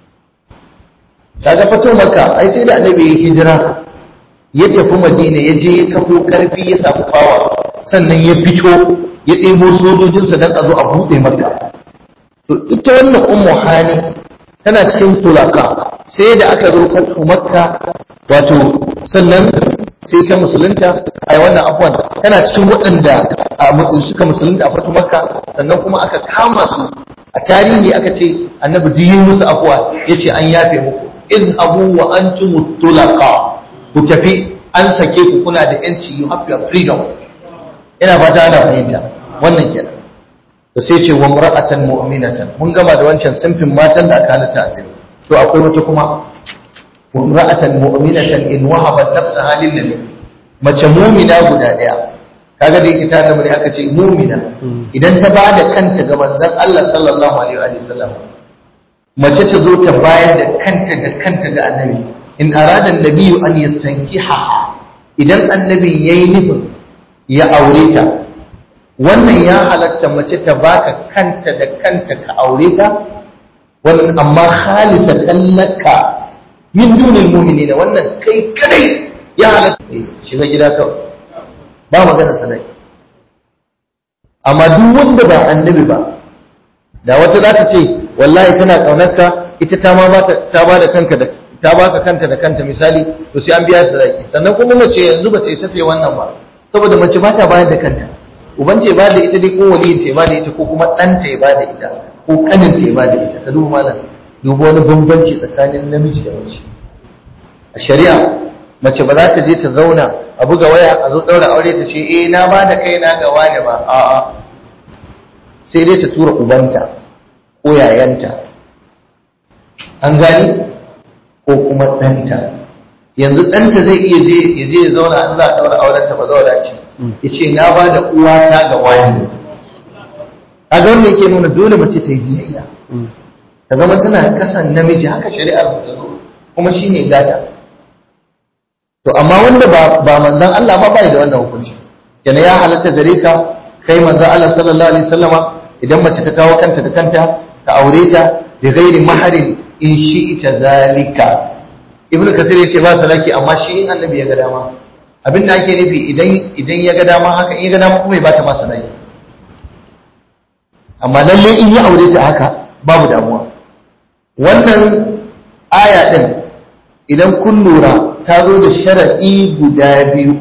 kaga fatu makka ai sai da annabi ya hijira ya tafi madina ya je ya kafo karfi ya samu fawa sannan ya fito ya ɗebo sojojinsa don a zo a buɗe makka to ita wannan ummu hani tana cikin tulaka sai da aka zo fatu makka wato sannan sai ta musulunta a wannan abuwan tana cikin waɗanda suka musulunta a fatu makka sannan kuma aka kama su a tarihi aka ce annabi duk yi musu afuwa ya ce an yafe muku in abu wa an ci mutulaka ku tafi an sake ku kuna da yanci you have your freedom ina fata ana fahimta wannan kenan to sai ce wa mar'atan mu'minatan mun gama da wancan simfin matan da aka halatta a to akwai wata kuma وامرأة مؤمنة إن وهبت نفسها للنبي mace mumina guda daya kaga da yake tare da aka ce mumina idan ta bada kanta ga manzon Allah sallallahu alaihi wa sallam mace ta zo ta bayar da kanta da kanta ga annabi in arada annabi an yastankiha idan annabi yayi nufin ya aure ta wannan ya halatta mace ta baka kanta da kanta ka aure ta wannan amma khalisatan laka min dunin mumini da wannan kai kadai ya halatta shiga gida kawai ba magana sadaki amma duk wanda ba annabi ba da wata za ta ce wallahi tana kaunarka ita ta ma ta ba da kanka da ta baka kanta da kanta misali to sai an biya sadaki sannan kuma mace yanzu ba ta yi safe wannan ba saboda mace ba ta bayar da kanta uban ce ba da ita dai ko waliyin ce ba da ita ko kuma ɗanta ya ba da ita ko kanin ta ya ba da ita ka duba malam duba wani bambanci tsakanin namiji da mace a shari'a mace ba za ta je ta zauna a buga waya a zo ɗaura aure ta ce eh na ba da kai na ga wani ba a'a sai dai ta tura ubanta ko yayanta an gani ko kuma ɗanta yanzu ɗanta zai iya je ya je ya zauna an za a ɗaura auren ta ba zaura ce ya ce na ba da uwata ga wani a ga wanda yake nuna dole mace ta yi biyayya ta zama tana kasan namiji haka shari'ar mu ta zo kuma shine gata to amma wanda ba ba manzon Allah ba bai da wannan hukunci kenan ya halatta gare ka kai manzon Allah sallallahu alaihi wasallama idan mace ta kawo kanta da kanta ka aure ta bi ghairi maharin in shi'ita zalika ibnu kasir yace ba salaki amma shi in annabi ya ga dama abin da ake nufi idan idan ya ga dama haka in ya ga dama kuma ya bata ma salaki amma lalle in ya aure ta haka babu damuwa wannan aya din idan kun lura ta zo da sharadi guda biyu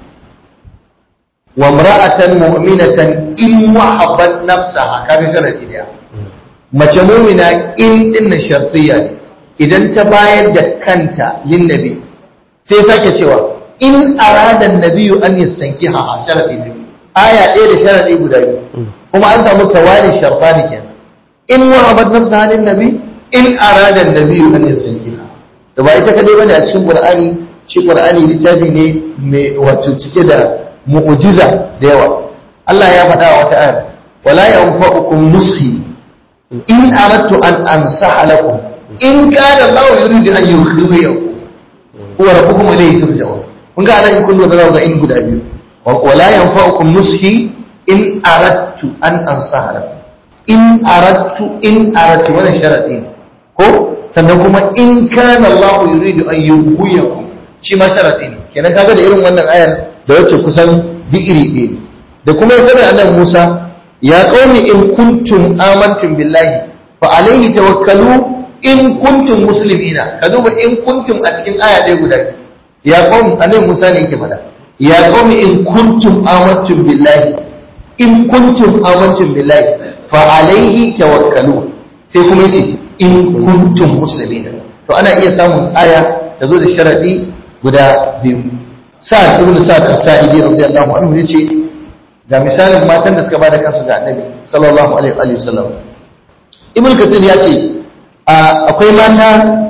wa imra'atan mu'minatan in wahabat nafsaha kaga sharadi daya mace mu'mina in din na shartiyya ne idan ta bayar da kanta lin nabi sai sake cewa in arada nabiyu an yastankiha a sharadi ne aya ɗaya da sharadi guda biyu kuma an samu tawali shartani kenan in wahabat nafsaha lin nabi in arada nabiyu an yastankiha da ba ita kadai bane a cikin qur'ani shi qur'ani littafi ne mai wato cike da mu'jiza da yawa Allah ya faɗa a wata ayar wala yanfa'ukum nushi in aradtu an ansaha lakum in kana Allah yuridu an yukhriyakum huwa rabbukum ilayhi turja'un kun ga anan kun lura ga in guda biyu wala yanfa'ukum nushi in aradtu an ansaha lakum in aradtu in aradtu wannan sharadi ne ko sannan kuma in kana Allah yuridu an yughwiyakum shi ma sharadi ne kenan kaga da irin wannan ayar da wacce kusan iri ɗaya da kuma yadda annabi Musa ya qaumi in kuntum amantum billahi fa alaihi tawakkalu in kuntum muslimina ka duba in kuntum a cikin aya ɗaya guda ya qaumi annabi Musa ne yake faɗa ya qaumi in kuntum amantum billahi in kuntum amantum billahi fa alaihi tawakkalu sai kuma yace in kuntum muslimina to ana iya samun aya ta zo da sharadi guda biyu sa'ad ibn sa'ad as-sa'idi radiyallahu anhu yace ga misalin matan da suka bada kansu ga annabi sallallahu alaihi wa sallam ibn kathir ya ce akwai mata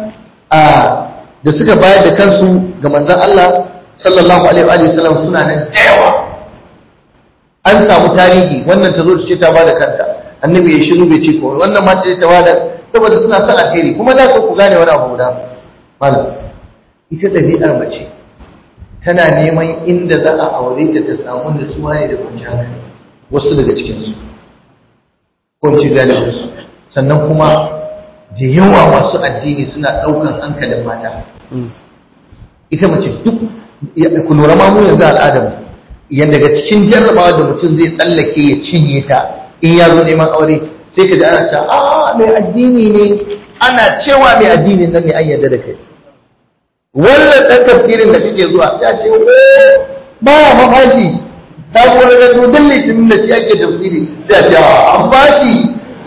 da suka bayar da kansu ga manzon Allah sallallahu alaihi wa sallam suna nan da yawa an samu tarihi wannan ta zo ta ce ta bada kanta annabi ya shiru bai ce ko wannan ma ce ta bada saboda suna son alheri kuma da ku gane wani abu guda malam ita ɗabi'ar mace tana neman inda za a aure ta ta samu nutsuwa ne da kwanciyar hankali wasu daga cikinsu kwanci galibinsu sannan kuma da yawa masu addini suna ɗaukan hankalin mata ita mace duk ku lura ma mu yanzu al'adar yan daga cikin jarrabawa da mutum zai tsallake ya cinye ta in ya zo neman aure sai ka ji ana cewa a mai addini ne ana cewa mai addini nan ne an yarda da kai wannan ɗan tafsirin da kake zuwa sai a ce ba ya mafashi sabuwar gado don litinin da shi ake tafsiri sai a ce an fashi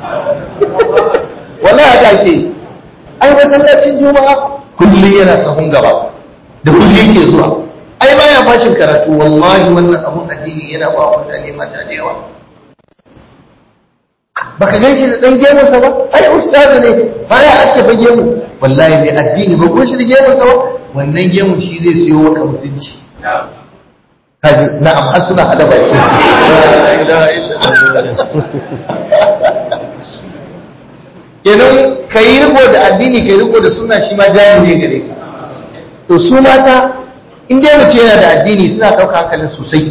wala haka ke ai masallacin juma'a kullum yana sahun gaba da kullum yake zuwa ai ba ya fashin karatu wallahi wannan abun addini yana ba wa mutane mata da yawa baka gan shi da ɗan gemunsa ba ai ustazu ne baya ake fa gemu wallahi mai addini ba ko shi da gemunsa ba wannan gemun shi zai siyo maka mutunci kaji na'am har suna hada baki kenan ka yi riko da addini ka yi riko da suna shi ma jari ne gare ka to su mata in dai mace yana da addini suna ɗauka hankalin sosai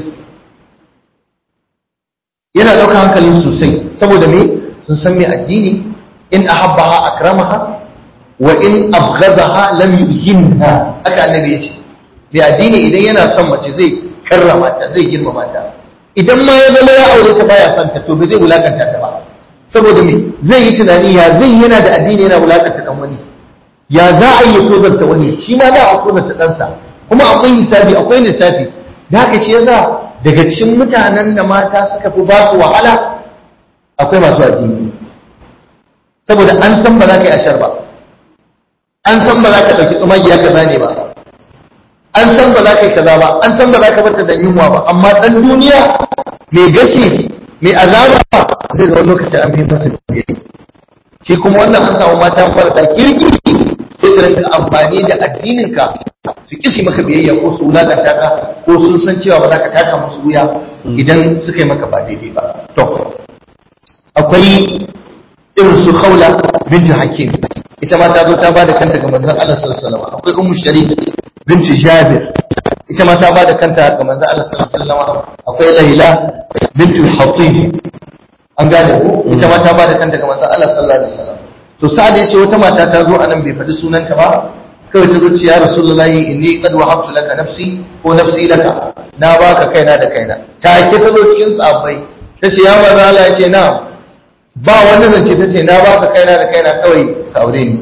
yana ɗauka hankalin sosai saboda me sun san mai addini in ahabbaha akramaha wa in abghadaha lam yuhinha haka annabi yace mai addini idan yana son mace zai karrama ta zai girmama ta idan ma ya zama ya aure ta baya son ta to bai zai wulakanta ta ba saboda me zai yi tunani ya zai yana da addini yana wulakanta dan wani ya za a yi tozarta wani shi ma za a tozarta ɗansa kuma akwai hisabi akwai lissafi da haka shi yasa daga cikin mutanen da mata suka fi ba su wahala akwai masu addini saboda an san ba za ka yi ashar ba an san ba za ka ɗauki tsumagiya kaza ne ba an san ba za ka yi kaza ba an san ba za ka barta da yunwa ba amma ɗan duniya mai gashi mai azaba zai ga wani lokaci an fi masa biyayya shi kuma wannan an samu mata marasa kirki sai su rinka amfani da addininka su kisi maka biyayya ko su wulakanta ka ko sun san cewa ba za ka taka musu wuya idan suka yi maka ba daidai ba to akwai irin su khawla bintu hakim ita ma ta zo ta bada kanta ga manzon Allah sallallahu alaihi wasallam akwai ummu sharik bintu jabir ita ma ta bada kanta ga manzon Allah sallallahu alaihi wasallam akwai laila bintu hatib an gane ko ita ma ta bada kanta ga manzon Allah sallallahu alaihi wasallam to sa'ad yace wata mata ta zo anan bai faɗi sunanta ba kawai ta zo ce ya rasulullahi inni qad wahabtu laka nafsi ko nafsi laka na baka kaina da kaina ta ke ta zo cikin sahabbai ta ce ya manzo Allah yace na ba wanda zance ta ce na baka kaina da kaina kawai ka aure ni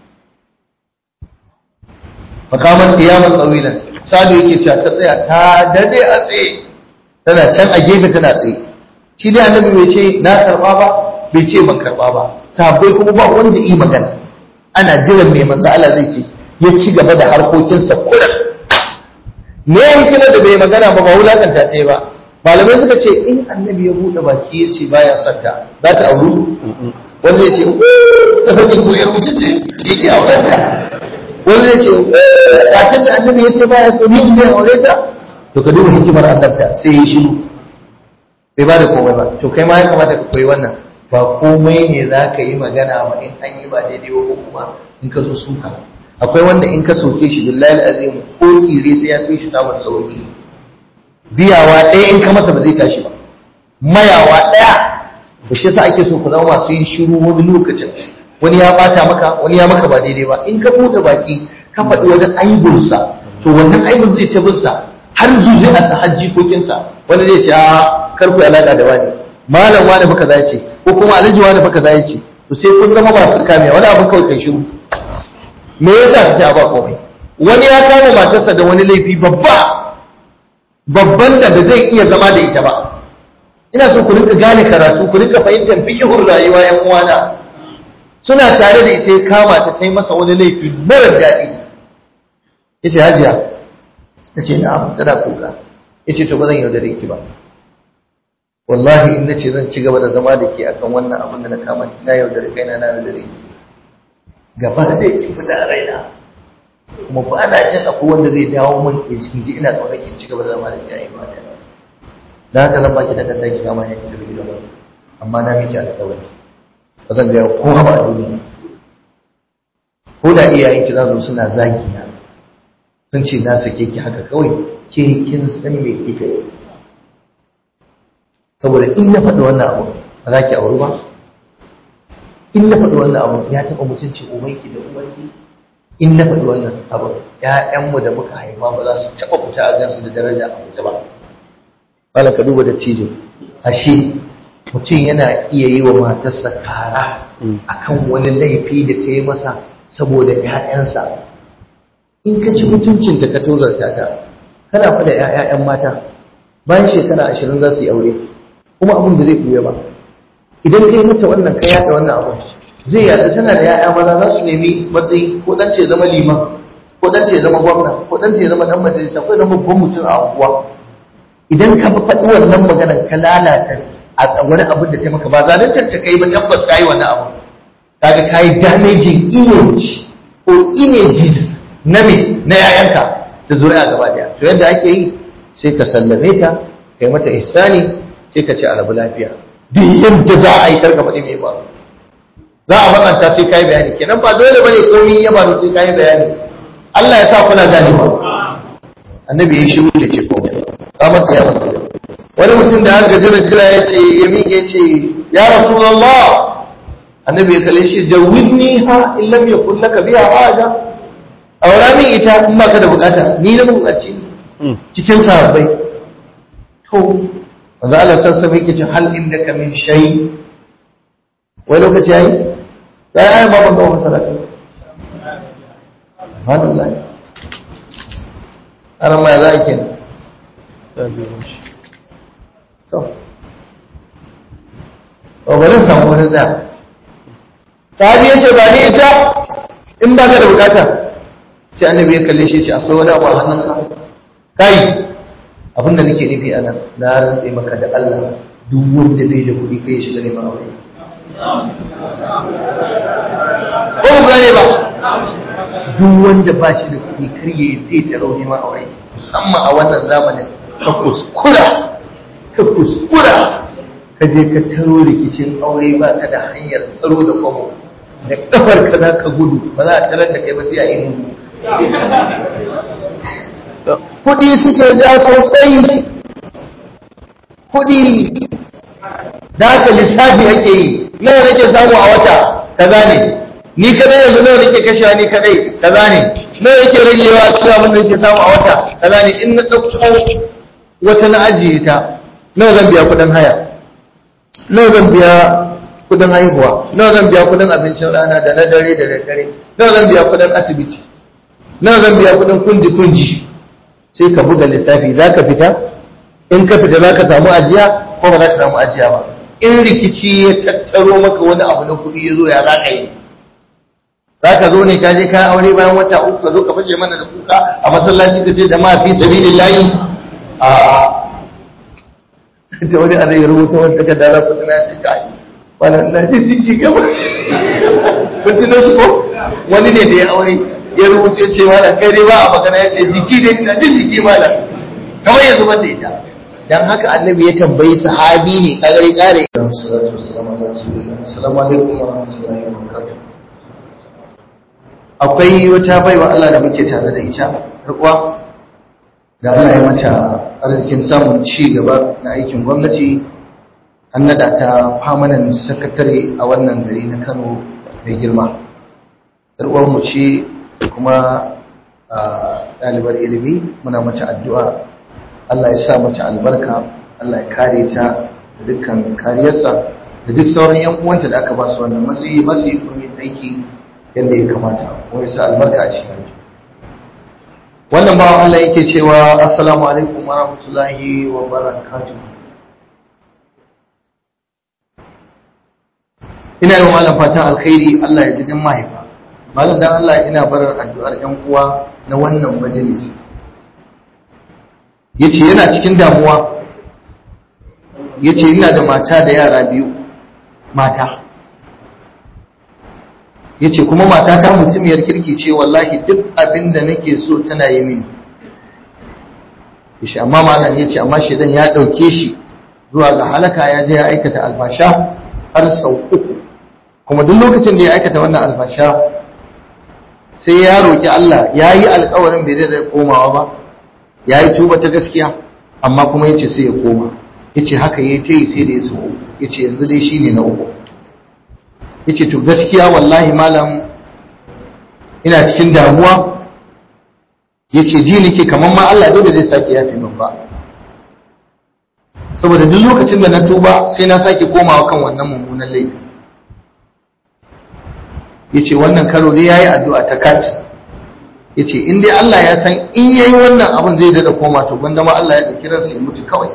makaman qiyaman tawilan sadu yake cewa ta tsaya ta dade a tsaye tana can a gefe tana tsaye shi dai annabi bai ce na karba ba bai ce ban karba ba sahabbai kuma ba wanda yi magana ana jiran mai manzo Allah zai ce ya ci gaba da harkokinsa kullum me hikimar da bai magana ba ba wulakanta ta yi ba malamai suka ce in annabi ya buɗe baki ya ce baya son ta za ta auru wanda ya ce ta sani ko yar mutum ce ya ke auren ta wanda ya ce kacin da annabi ya ce baya so ni zai aure ta to ka duba hikimar annabta sai ya shiru bai ba da komai ba to kai ma ya kamata ka koyi wannan ba komai ne za ka yi magana ba in an yi ba daidai ba ko kuma in ka so suka akwai wanda in ka soke shi billahi azim ko tsire sai ya fi shi samun sauki biyawa ɗaya in ka masa ba zai tashi ba mayawa ɗaya ba shi yasa ake so ku zama masu yin shiru wani lokacin wani ya bata maka wani ya maka ba daidai ba in ka buɗe baki ka faɗi wajen aibinsa to wannan aibin zai ta binsa har zuwa a sa hajji kokinsa wani zai ce a karku alaƙa da wani malam wani baka za ce ko kuma alhaji wani baka za ce to sai kun zama masu kamiya wani abin kawai kai shiru me yasa ka ce ba komai wani ya kama matarsa da wani laifi babba babban da ba zai iya zama da ita ba ina so ku rinka gane karatu ku rinka fahimtar fikihun rayuwa yan uwana suna tare da ita ya kama ta ta yi masa wani laifi mara daɗi yace hajiya ta ce na'am tana kuka yace to ba zan yaudare ki ba wallahi in nace zan ci gaba da zama da ke akan wannan abin da na kama ki na yaudare kaina na yaudare ki gaba da yake fita a raina kuma ba na jin akwai wanda zai dawo min ya cikin ji ina kaunar ki ci gaba da zama da ke ayi ba da haka zan baki da kanta ki kama ya ki tafi gidan amma na miki alƙawari ba zan gaya kowa ba a duniya ko da iyayen ki za su suna zagi na sun ce na sake ki haka kawai ke kin san me kika yi saboda in na faɗi wannan abu ba za ki auri ba in na faɗi wannan abu ya taɓa mutuncin ubanki da ubanki in na faɗi wannan abu ƴaƴanmu da muka haifa ba za su taɓa fita a gansu da daraja a fita ba wala ka duba da cijo ashe mutum yana iya yi wa matarsa kara akan wani laifi da ta yi masa saboda ƴaƴansa in ka ci mutuncinta ka tozarta ta kana faɗa ƴaƴan mata bayan shekara ashirin za su yi aure kuma abin da zai buya ba idan kai mata wannan ka yada wannan abin zai yada tana da ya'ya maza za su nemi matsayi ko dan ce zama liman ko dan ce zama gwamna ko dan ce zama dan majalisa ko zama babban mutum a unguwa idan ka faɗi wannan maganar ka lalata a wani abin da ta maka ba zaluntar ta kai ba tabbas ka yi wannan abu kaga ka yi damaging image ko images na me na yayanka da zuri'a gaba daya to yadda ake yi sai ka sallame ta kai mata ihsani sai ka ce a rabu lafiya duk yadda za a yi karka faɗi mai ba za a matsanta sai kayi bayani kenan ba dole bane komai ya faru sai kayi bayani Allah ya sa kuna gane ba annabi ya shiru da ce komai ba mata ya mata wani mutum da har gajira jira ya ce ya miƙe ce ya rasulullah annabi ya kalle shi jawidni ha in lam yakun laka biha haja aura min ita in baka da bukata ni na bukaci cikin sahabbai to manzo Allah sassa mai kicin hal indaka min shay wai lokaci yayi sai ayi ba ban ga wannan sadaka subhanallah aran ma za ki to o bari samu wani da tabi yace ba ni ita in ba ka da bukata sai annabi ya kalle shi ya ce akwai wani abu a hannunka kai abinda nake nufi a nan na rantse maka da Allah duk wanda bai da kuɗi kai shiga neman aure ko ku gane ba duk wanda ba shi da kuɗi kar ya yi zai ta rauni ma aure musamman a wannan zamanin ka kuskura ka kuskura ka je ka taro rikicin aure ba ka da hanyar tsaro da kwamo da kafar ka za ka gudu ba za a tarar da kai ba sai a yi kuɗi suke ja sosai kuɗi da haka lissafi ake yi nawa nake samu a wata kaza ne ni kadai yanzu nawa nake kashewa ni kadai kaza ne nawa yake ragewa a cikin abin da nake samu a wata kaza ne in na ɗauko wata na ajiye ta nawa zan biya kuɗin haya nawa zan biya kuɗin haihuwa nawa zan biya kuɗin abincin rana da na dare da daddare nawa zan biya kuɗin asibiti nawa zan biya kuɗin kunji kunji sai ka buga lissafi za ka fita in ka fita za ka samu ajiya ko ba za ka samu ajiya ba in rikici ya tattaro maka wani abu na kuɗi ya zo ya za ka yi za ka zo ne ka je ka aure bayan wata uku ka zo ka fashe mana da kuka a masallaci ka ce jama'a fi sabilin layi a ta wani a zai rubuta wanda ka dala kuɗi na ce kai wannan na ji jiki gaba kun tuno shi ko wani ne da ya aure ya rubuta ce mana kai dai ba a magana ya ce jiki ne ina jin jiki mana kamar yanzu wanda ita dan haka annabi ya tambayi sahabi ne kagare kare salatu wassalamu ala rasulillah assalamu alaikum wa rahmatullahi wa barakatuh akwai wata baiwa Allah da muke tare da ita rikuwa da Allah ya mata arzikin samun ci gaba na aikin gwamnati an nada ta famanan sakatare a wannan gari na Kano mai girma rikuwar mu ce kuma ɗalibar ilimi muna mata addu'a Allah ya sa mata albarka Allah ya kare ta da dukkan kariyarsa da duk sauran yan uwanta da aka ba su wannan matsayi ba su yi komin aiki yadda ya kamata ko ya sa albarka a cikin aiki wannan bawan Allah yake cewa assalamu alaikum wa rahmatullahi wa barakatuh ina yi wa malam fatan alkhairi Allah ya ji dan mahaifa malam dan Allah ina barar addu'ar yan uwa na wannan majalisi yace yana cikin damuwa yace ina da mata da yara biyu mata yace kuma mata ta mutumiyar kirki ce wallahi duk abin da nake so tana yi mini yace amma malam yace amma shedan ya dauke shi zuwa ga halaka ya je ya aikata albasha har sau uku kuma duk lokacin da ya aikata wannan albasha sai ya roki Allah ya yi alkawarin bai da komawa ba ya yi tuba ta gaskiya amma kuma ya ce sai ya koma ya ce haka ya ta yi sai da ya sau ya ce yanzu dai shi ne na uku ya ce to gaskiya wallahi malam ina cikin damuwa ya ce ji nake kamar ma Allah dole zai sake yafi min ba saboda duk lokacin da na tuba sai na sake komawa kan wannan mummunan laifi ya ce wannan karo dai ya yi addu'a ta kat ya ce in dai Allah ya san in ya yi wannan abin zai dada koma to gwanda ma Allah ya ɗauki ransa ya mutu kawai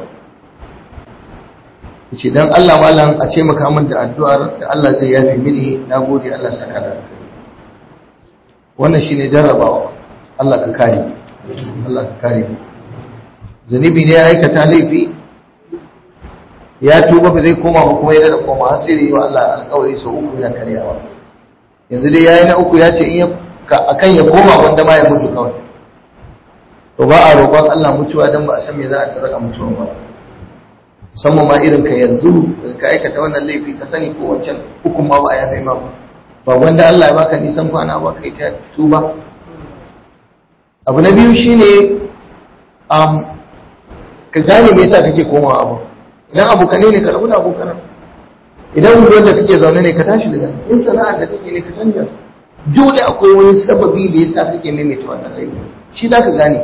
ya ce don Allah malam a ce makamin da addu'ar da Allah zai yafi mini na gode Allah saka da wannan shine jarrabawa Allah ka kare Allah ka kare zunubi ne ya aikata laifi ya tuba ba zai koma ba kuma ya dada koma har sai da yi wa Allah alƙawari sau uku yana karyawa yanzu dai yayi na uku ya ce in ya akan ya koma wanda ma ya mutu kawai to ba a roƙon Allah mutuwa dan ba a san me za a tsara a mutuwa ba musamman ma irin ka yanzu ka aikata wannan laifi ka sani ko wancan hukun ma ba a yafe ma ba ba wanda Allah ya baka nisan kwana ba kai ta tuba abu na biyu shine um, ka gane me yasa kake komawa abu idan abokane ne ka rabu da abokanan idan unguwar da kake zaune ne ka tashi daga in sana'ar da kake ne ka canja dole akwai wani sababi da yasa kake maimaita wannan laifi shi za ka gane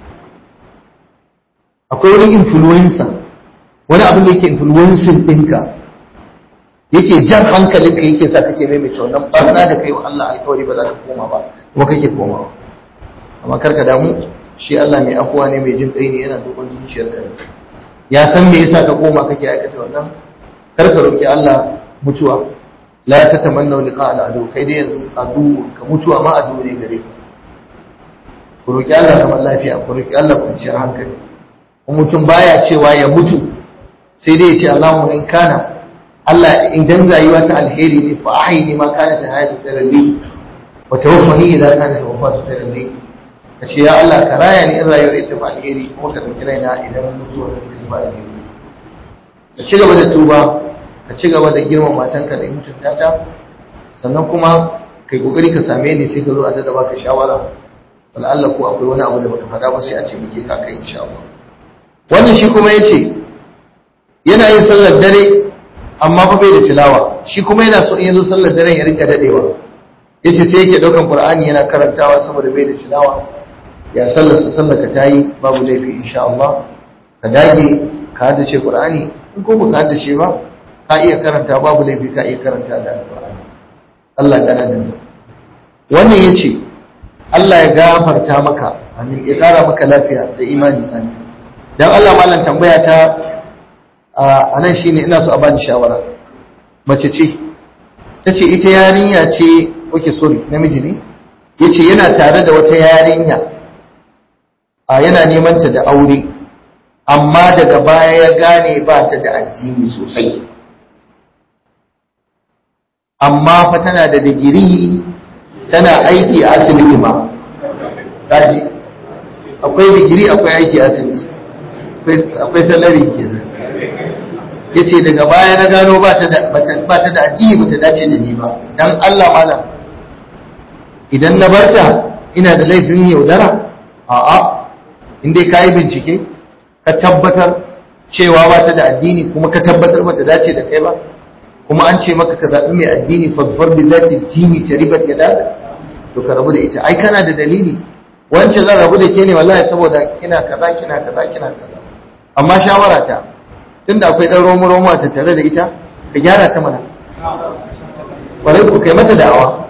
akwai wani influencer wani abin da yake influencing ɗinka yake jan hankalinka yake sa kake maimaita wannan barna da kai wa Allah alƙawari ba za ka koma ba kuma kake komawa amma kar ka damu shi Allah mai afuwa ne mai jin kai ne yana duban zuciyarka ya san me yasa ka koma kake aikata wannan kar ka roki Allah mutuwa la ta tamanna liqa al adu kai dai yanzu adu ka mutuwa ma adu ne gare ka ku roki Allah zaman lafiya ku roki Allah kwanciyar hankali kuma mutum baya cewa ya mutu sai dai ya ce Allahumma in kana Allah idan rayuwa ta alheri ne fa ahini ma kana ta hayatu taralli wa tawaffani idan kana ta wafatu taralli kace ya Allah ka raya ni in rayuwar ita fa alheri kuma ka dauki raina idan mutuwar ita fa alheri ka ci gaba da tuba ka ci gaba da girman matanka da mutunta ta sannan kuma kai kokari ka same ni sai ka zo a dada baka shawara wala Allah ko akwai wani abu da baka faɗa ba sai a ce muke ka kai insha Allah wannan shi kuma yace yana yin sallar dare amma fa bai da tilawa shi kuma yana so in yazo sallar dare ya rinka dadewa yace sai yake daukan Qur'ani yana karantawa saboda bai da tilawa ya sallar sa sallar ka tayi babu laifi insha Allah ka dage ka haddace Qur'ani in ko baka haddace ba ka iya karanta babu laifi ka iya karanta da Al-Qur'ani Allah ya da mu wannan yace Allah ya gafarta maka amin ya kara maka lafiya da imani amin dan Allah mallan tambaya ta a nan shine ina so a bani shawara mace ce tace ita yarinya ce oke sorry namiji ne yace yana tare da wata yarinya a yana neman ta da aure amma daga baya ya gane ba ta da addini sosai amma fa tana da digiri tana aiki a asibiti ma kaji akwai digiri akwai aiki a asibiti akwai salari kenan yace daga baya na gano ba ta da ba ta da addini ba ta dace da ni ba dan Allah malam idan na barta ina da laifin yaudara a'a in dai kayi bincike ka tabbatar cewa ba ta da addini kuma ka tabbatar ba ta dace da kai ba kuma an ce maka ka zaɓi mai addini fadfar bi zati dini ta ribat ya daga to ka rabu da ita ai kana da dalili wance zan rabu da ke ne wallahi saboda kina kaza kina kaza kina kaza amma shawara ta tunda akwai dan romo romo a tattare da ita ka gyara ta mana kwarai ku kai mata da'awa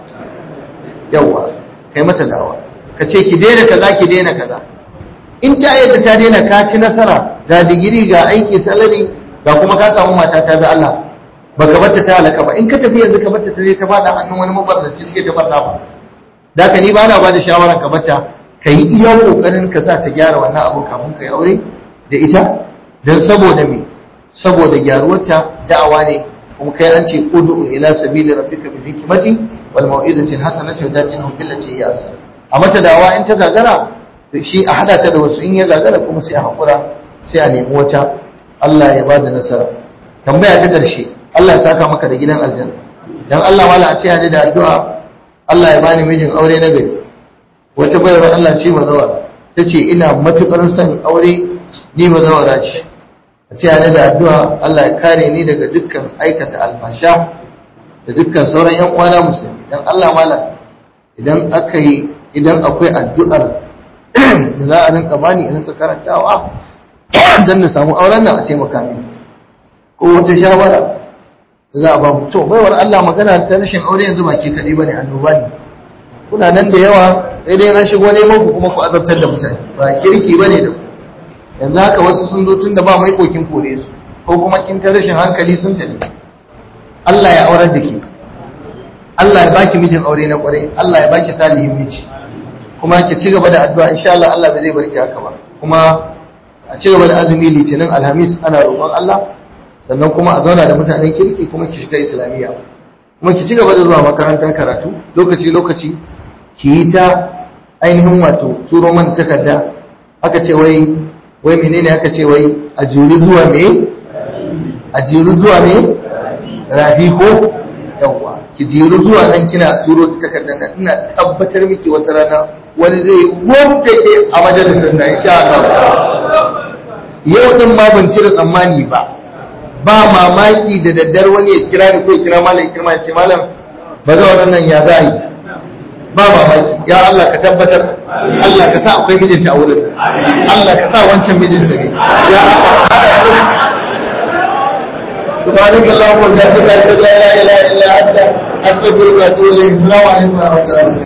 yawa kai mata da'awa ka ce ki daina kaza ki daina kaza in ta yadda ta daina ka ci nasara ga digiri ga aiki salari ga kuma ka samu mata ta bi Allah baka bata ta halaka ba in ka tafi yanzu ka bata ta ta fada hannun wani mabarnaci suke ta fasa ba da ka ni ba na bada shawara ka bata ka yi iya kokarin ka sa ta gyara wannan abu kafin ka yi aure da ita dan saboda me saboda gyaruwarta da'awa ne kuma kai an ce ud'u ila sabili rabbika bil hikmati wal mau'izati hasanati wa datinhum billati hiya ahsan a mata da'awa in ta gagara shi a hada ta da wasu in ya gagara kuma sai a hakura sai a nemi wata Allah ya bada nasara tambaya ta ƙarshe Allah ya saka maka da gidan aljanna dan Allah wala a taya ni da addu'a Allah ya bani mijin aure na gari wata bayar Allah ce bazawara tace ina matukar son aure ni bazawara ce a taya ni da addu'a Allah ya kare ni daga dukkan aikata alfasha da dukkan sauran yan uwana musulmi dan Allah mala idan aka yi idan akwai addu'ar da za a rinka bani in rinka karantawa dan na samu auren nan a taimaka mini ko wata shawara za a ba mu to baiwar Allah magana ta rashin aure yanzu ba ke kaɗai ba ne annoba ne kuna nan da yawa sai dai an shigo neman ku kuma ku azabtar da mutane ba kirki ba ne da ku yanzu haka wasu sun zo tun da ba mai kokin kore su ko kuma kin ta rashin hankali sun tafi Allah ya aurar da ke Allah ya baki mijin aure na kwarai Allah ya baki salihin miji kuma ki ci gaba da addu'a insha Allah Allah bai zai barki haka ba kuma a ci gaba da azumi litinin alhamis ana roƙon Allah sannan kuma a zauna da mutanen kirki kuma ki shiga islamiyya kuma ki ci gaba da zuwa makarantar karatu lokaci lokaci ki yi ta ainihin wato turo man takarda aka ce wai wai menene aka ce wai a juri zuwa me a jiri zuwa me rafi ko yawwa ki jiri zuwa nan kina turo takardar nan ina tabbatar miki wata rana wani zai wanda ke a majalisar na insha Allah yau din ma ban cire tsammani ba ba mamaki da daddar wani ya kira ni ko ya kira malam kirma ya ce malam ba za wannan ya za yi ba mamaki ya Allah ka tabbatar Allah ka sa akwai mijinta a wurin Allah ka sa wancan mijinta ne ya Allah سبحانك اللهم وبحمدك اشهد ان لا اله الا انت استغفرك واتوب اليك السلام عليكم ورحمه الله